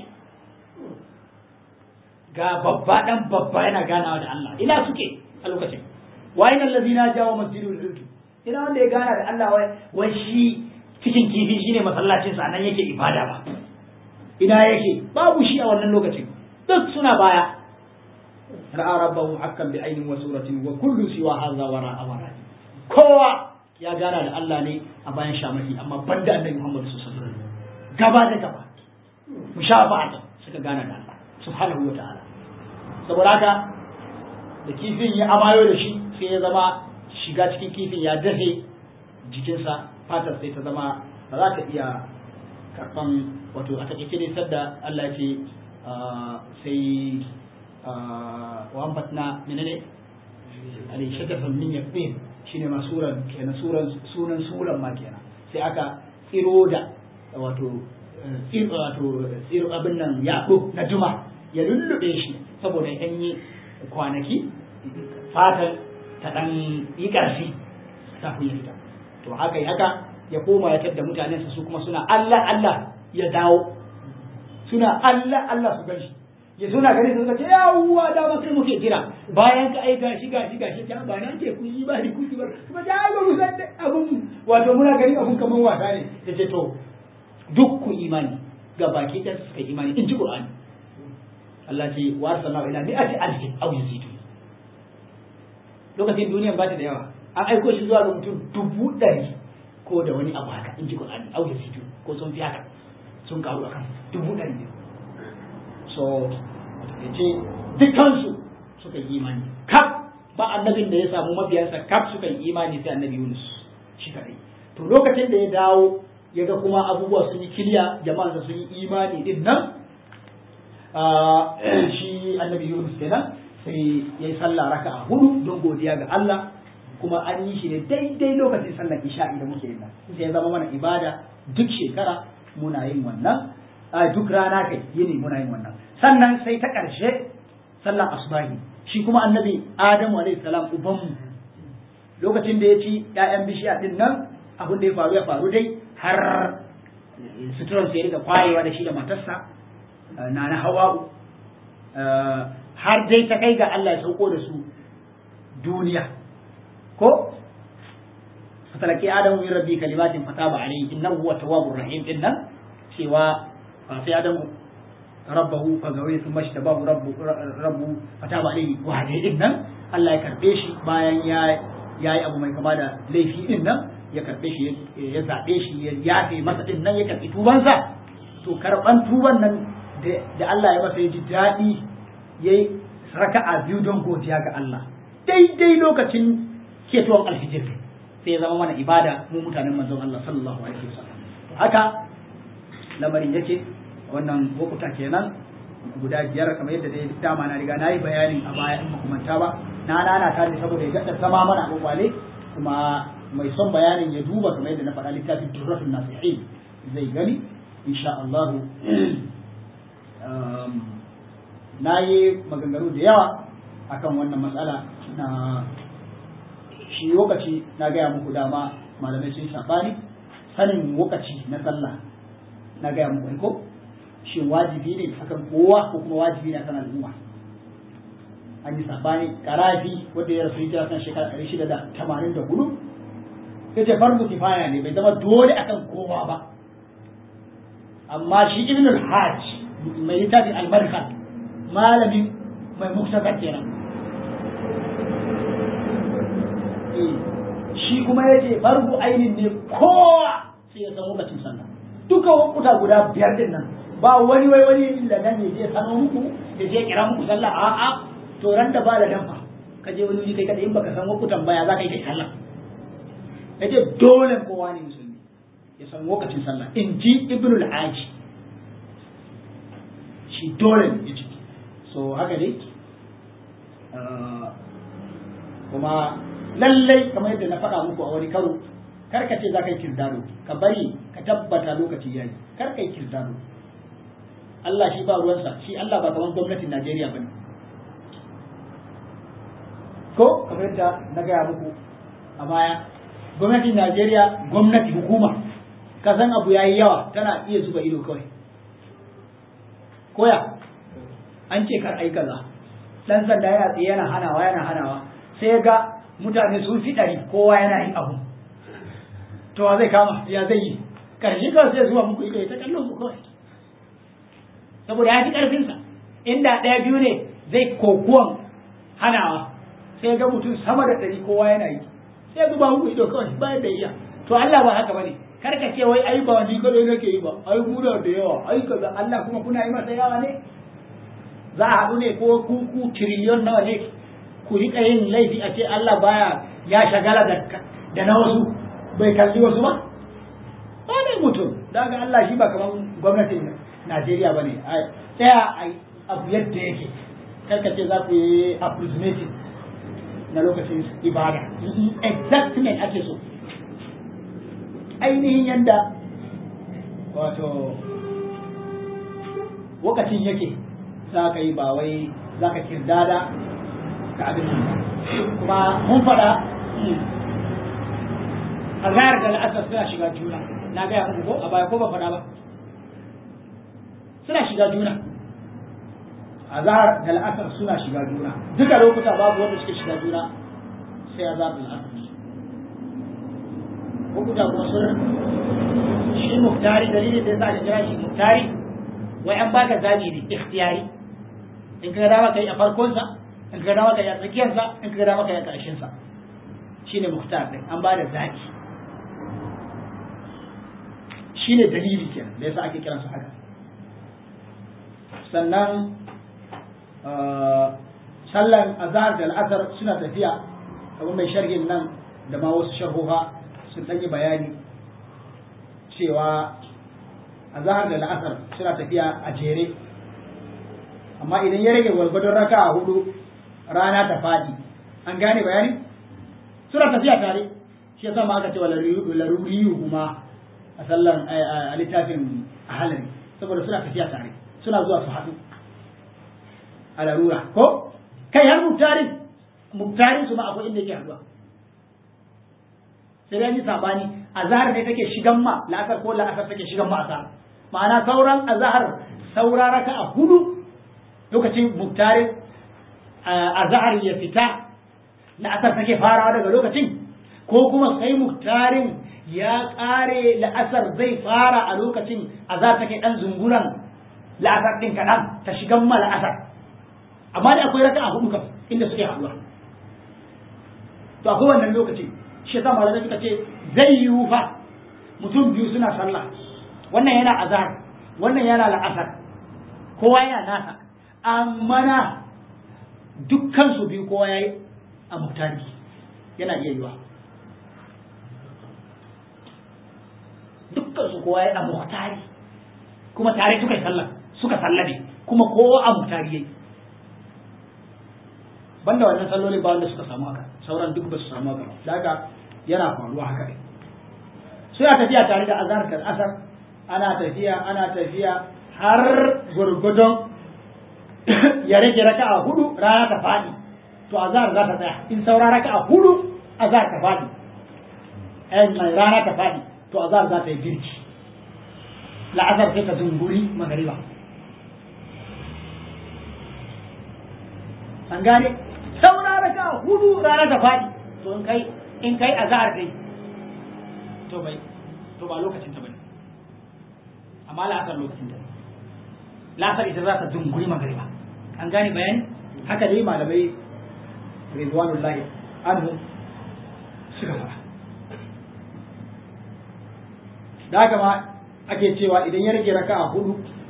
ga babba dan babba yana ganawa da Allah ina suke a lokacin wa aina allazina jawo masjidul hud ina wanda ya gana da Allah wai shi cikin kifi shine masallacin sa nan yake ibada ba ina yake babu shi a wannan lokacin duk suna baya ra'a rabbahu hakkan bi ainin wa suratin wa kullu siwa hadha wara awara kowa ya gana da Allah ne a bayan shamaki amma banda annabi Muhammad sallallahu alaihi wasallam gaba da gaba mushafa'atan suka gana da Allah subhanahu wa ta'ala saboda haka da kifin ya amayo da shi sai ya zama shiga cikin kifin ya dafe jikinsa fatar sai ta zama ba za ta iya karɓan wato a takaice dai sadda Allah ce sai wa ambatna menene alai shagafan min yaqin shine ma suran kenan suran sunan suran ma kenan sai aka tsiro da wato tsiro wato tsiro abin nan yaɗo na juma ya lullube shi saboda ya yi kwanaki fatan ta ɗan yi ƙarfi kafin ya fita to haka yi haka ya koma ya tadda mutanensa su kuma suna Allah Allah ya dawo suna Allah Allah su gashi ya suna gani su ce yawwa da ba kai muke jira bayan ka aika shi gashi gashi ta ba na ce ku yi ba ni ku yi ba kuma da ba mu san abun wato muna gani abun kaman wasa ne yace to duk ku imani ga baki ɗan suka imani in ji Qur'ani Allah ce wa arsalna ila mi'ati alfin aw yazidu lokacin duniyan ba ta da yawa an aiko shi zuwa ga mutum dubu ɗari ko da wani abu haka in ji Qur'ani au yazidu ko sun fi haka sun karu akan dubu ɗari ne so ya ce dukansu suka yi imani kaf ba annabin da ya samu mabiyansa kaf suka yi imani sai annabi Yunus shi kadai to lokacin da ya dawo ya ga kuma abubuwa sun yi kiliya jama'ansa sun yi imani din nan shi annabi Yunus kenan sai ya yi sallah raka a hudu don godiya ga Allah kuma an yi shi ne daidai lokacin sallar isha'i da muke yin nan sai ya zama mana ibada duk shekara muna yin wannan a duk rana kai yini muna yin wannan sannan sai ta ƙarshe sallar asubahi shi kuma annabi Adamu alaihi salam ubanmu lokacin da ya ci ƴaƴan bishiya din nan abin da ya faru ya faru dai har suturar sai rika kwayewa da shi da matarsa na na hawa'u har dai ta kai ga Allah ya sauko da su duniya ko fatalaki adamu min rabbi kalimatin fataba alayhi innahu huwa tawwabur rahim din nan cewa sai adamu rabbahu fa gawi thumma ishtabahu rabbu rabbu fataba alayhi wa hadai din nan Allah ya karbe shi bayan ya yayi abu mai kama da laifi din nan ya karbe shi ya zabe shi ya yafe masa din nan ya karbi tubansa to karban tuban nan da Allah ya masa ya ji daɗi ya yi raka'a biyu don godiya ga Allah daidai lokacin ketowar alfijir sai ya zama mana ibada mu mutanen manzon Allah sallallahu alaihi wasallam haka lamarin yake wannan lokuta kenan guda biyar kamar yadda dai dama na riga na yi bayanin a baya in makamanta ba na nana ta ne saboda ya gaɗa zama mana a kwakwale kuma mai son bayanin ya duba kamar yadda na faɗa littafin turratun nasihin zai gani insha Allah na yi maganganu da yawa akan wannan matsala na shi lokaci na gaya muku dama malamai sun sabani sanin lokaci na sallah na gaya muku ko shi wajibi ne akan kowa ko kuma wajibi ne akan al'umma an yi sabani karafi wanda ya rasu hijira kan shekara ɗari shida da tamanin da hudu ya ce farko kifaya ne bai zama dole akan kowa ba amma shi ibn al-hajj mai littafin albarka malamin mai muktasar kenan shi kuma ya ce farko ainihin ne kowa sai ya san lokacin sallah duka wakuta guda biyar din nan ba wani wai wani da nan ya je sano muku ya je kira muku sallah a a to ran da ba da danfa ka je wani wuri kai kada in baka san wakutan baya za ka yi kai sallah ya ce dole kowa ne musulmi ya san lokacin sallah in ji ibnul aji shi dole ya ce so haka dai kuma lallai kamar yadda na faɗa muku a wani karo kar ka ce za ka yi kirdado ka bari ka tabbata lokaci yayi kar ka yi kirdado Allah shi ba ruwansa shi Allah ba kamar gwamnatin Najeriya bane ko kamar yadda na gaya muku a baya gwamnatin Najeriya gwamnati hukuma ka san abu yayi yawa tana iya zuba ido kawai koya an ce kar ai kaza dan sanda ya tsaye yana hanawa yana hanawa sai ga mutane sun fi ɗari kowa yana yin abu to wa zai kama ya zai yi karshe kawai sai zuwa muku ido ta kallon mu kawai saboda ya fi ƙarfinsa inda ɗaya biyu ne zai kokuwan hanawa sai ga mutum sama da ɗari kowa yana yi sai zuba muku ido kawai bayan da iya to Allah ba haka bane kar ka ce wai ai ba ni kadai nake yi ba ai muna da yawa ai kaza Allah kuma kuna yi masa yawa ne za a haɗu ne ko kuku tiriliyon nawa ne ku riƙa yin laifi a ce Allah baya ya shagala da na wasu bai kalli wasu ba ba ne mutum daga Allah shi ba kamar gwamnatin Najeriya ba ne tsaya a abu yadda yake karka ce za ku yi approximating na lokacin ibada exactly ake so ainihin yadda wato lokacin yake za ka yi ba wai za ka kirdada ka abin nan kuma mun faɗa a zayar da la'asar suna shiga juna na gaya muku ko a baya ko ba faɗa ba suna shiga juna a zahar da la'asar suna shiga juna duka lokuta babu wanda suke shiga juna sai a zahar da la'asar lokuta kuma sun shi muftari dalilin da za a kira shi muftari wai an baka zabi ne ikhtiyari in ka dama kai a farkonsa in ka dama kai a tsakiyarsa in ka dama kai a ƙarshensa shine muhtar din an ba da zabi shine dalili kenan da yasa ake kiransu haka sannan sallan azhar da al'asar suna tafiya kamar mai sharhin nan da ma wasu sharhoha sun ɗan yi bayani cewa azhar da al'asar suna tafiya a jere amma idan ya rage gwargwadon raka a hudu rana ta faɗi an gane bayani suna tafiya tare shi yasa ma aka ce wa laruriyu kuma a sallan a littafin ahalari saboda suna tafiya tare suna zuwa su haɗu a larura ko kai har muktarin muktarin su ma akwai inda yake haɗuwa sai dai yi sabani azhar ne take shigan ma la'asar ko la'asar take shigan ma azhar ma'ana sauran azhar saura raka a hudu lokacin muktarin azhar ya fita la'asar take farawa daga lokacin ko kuma sai muktarin ya ƙare la'asar zai fara a lokacin azhar take ɗan zunguran la'asar ɗin kaɗan ta shigan ma la'asar amma da akwai raka a hudu kam inda suke haɗuwa to akwai wannan lokaci shi yasa malamai suka ce zai yiwu fa mutum biyu suna sallah wannan yana azhar wannan yana la'asar kowa yana nasa amma na dukkan su biyu kowa yayi a muktari yana iya yiwa dukkan su kowa ya muhtari kuma tare suka yi sallah suka sallame kuma kowa a muhtari yayi banda wannan sallolin ba wanda suka samu haka sauran duk ba su samu haka ba daga yana faruwa haka ne sai a tafiya tare da azhar kan asar ana tafiya ana tafiya har gurgudun ya rage raka'a hudu rana ta fadi to azhar za ta tsaya in saura raka'a hudu azhar ta fadi eh mai rana ta fadi to azhar za ta yi girki la'asar sai ta zunguri magariba an gane saura raka'a hudu rana ta fadi to in kai in kai azhar kai to bai to ba lokacin ta bane amma la'asar lokacin ta la'asar ita za ta zunguri magariba an gane bayani haka dai malamai rizwanullahi anhu suka fara da haka ma ake cewa idan ya rage raka a hudu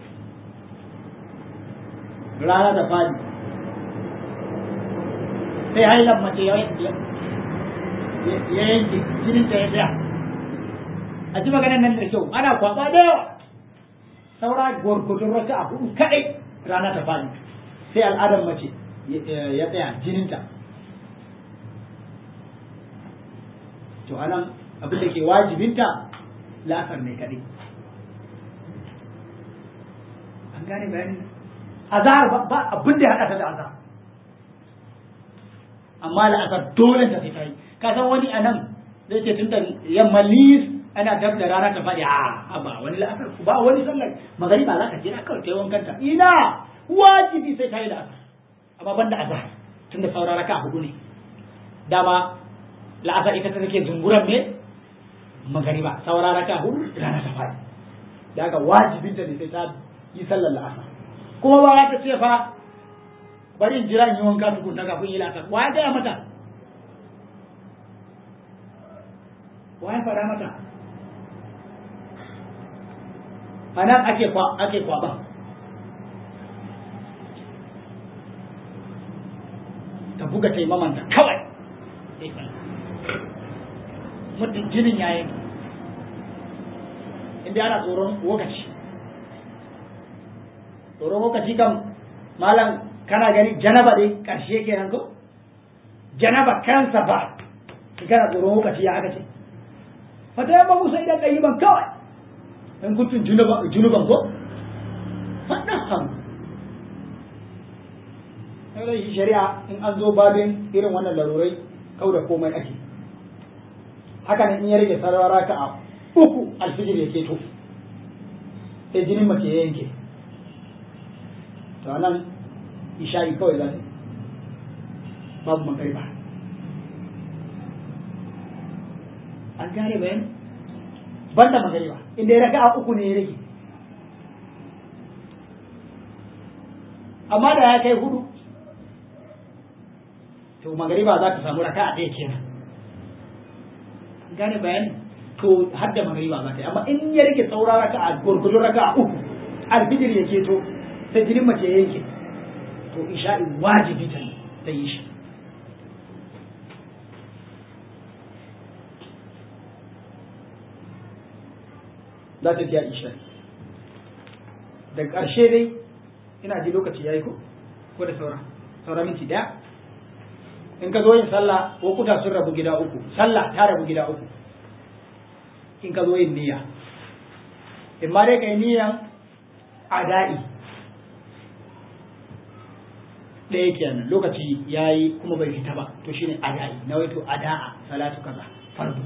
rana da fadi sai hailan mace ya yanke jinin ta ya tsaya a ji maganar nan da kyau ana kwaba da yawa saura gwargwadon raka a hudu kadai rana ta fadi sai al'adar mace ya tsaya jininta to anan abin da ke wajibinta la'asar ne kadai an gane bayani azhar ba abin da ya haɗa ta da azhar amma la'asar dole ta fita yi ka san wani a nan zai ce tun da yamma lis ana dab da rana ta faɗi a ba wani la'asar ba wani sallar magari ba za ka jira kawai ta yawan kanta ina wajibi sai ta yi la'asar amma ban da azhar tun da saura raka hudu ne dama la'asar ita ta take zunguran me magariba saura raka hudu rana ta faɗi da haka wajibinta ne sai ta yi sallar la'asar kuma ba za ta ce fa bari in jira in yi wanka tukunna kafin yi la'asar wa ya gaya mata wa ya faɗa mata a nan ake kwa ake kwaba ta buga taimamanta kawai mutum jinin ya yanki inda ana tsoron lokaci tsoron lokaci kan malam kana gani janaba dai ƙarshe kenan ko janaba kansa ba kana tsoron lokaci ya aka ce fata yamma musa idan ɗayi ban kawai in kuntun junuban ko faɗin hannu sai shari'a in an zo babin irin wannan larurai kau da komai ake haka ne in ya rage sarara ka a uku alfijir ya keto sai jinin mace ya yanke to nan isha'i kawai za ta babu magariba an gane bayan banda magariba inda ya raka a uku ne ya rage amma da ya kai hudu to magariba za ta samu raka a ɗaya kenan gane bayani to har da magariba za ta yi amma in ya rage saura raka a gurgurdun raka a uku alfijir ya keto sai jinin mace ya yanke to isha'i wajibi ta ta yi shi za ta biya isha'i da ƙarshe dai ina ji lokaci ya yi ko ko da saura saura minti ɗaya in ka zo yin sallah lokuta sun rabu gida uku sallah ta rabu gida uku in ka zo yin niyya in ma dai ka yi niyyan ada'i ɗaya kenan lokaci ya yi kuma bai fita ba to shine ada'i na waito ada'a salatu kaza fardu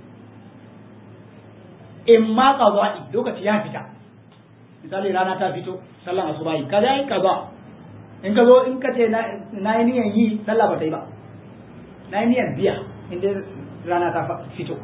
in ma qada'i lokaci ya fita misali rana ta fito sallan asubahi kaza yi kaza in ka zo in ka ce na yi niyan yi sallah ba ta yi ba na yi niyan biya inda rana ta fito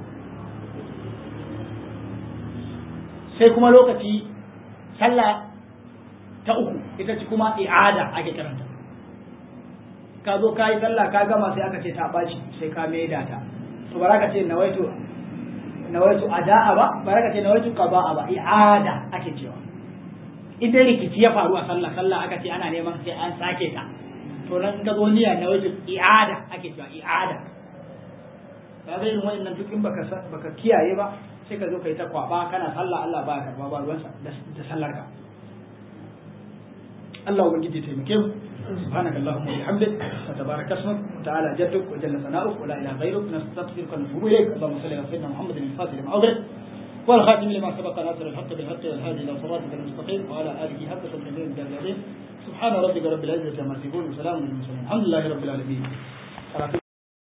sai kuma lokaci sallah ta uku ita ce kuma i'ada ake karanta ka zo ka yi sallah ka gama sai aka ce ta ɓaci sai ka maida ta to ba ka ce nawaitu nawaitu ada'a ba ba ka ce nawaitu qada'a ba i'ada ake cewa idan rikici ya faru a sallah sallah aka ce ana neman sai an sake ta to nan ka zo niyya nawaitu i'ada ake cewa i'ada ba zai irin wannan duk in baka baka kiyaye ba sai ka zo ka yi ta kwaba kana sallah Allah ba karba ba ruwansa da sallar ka Allah ubangiji ya taimake mu سبحانك اللهم وبحمدك وتبارك اسمك وتعالى جدك وجل ثناؤك ولا اله غيرك نستغفرك ونتوب اليك اللهم صل على سيدنا محمد الفاتح لما اغلق والخاتم لما سبق ناصر الحق بالحق والهادي الى صراطك المستقيم وعلى اله حق تدبير الجلالين سبحان ربك رب العزه عما يصفون وسلام على المرسلين الحمد لله رب العالمين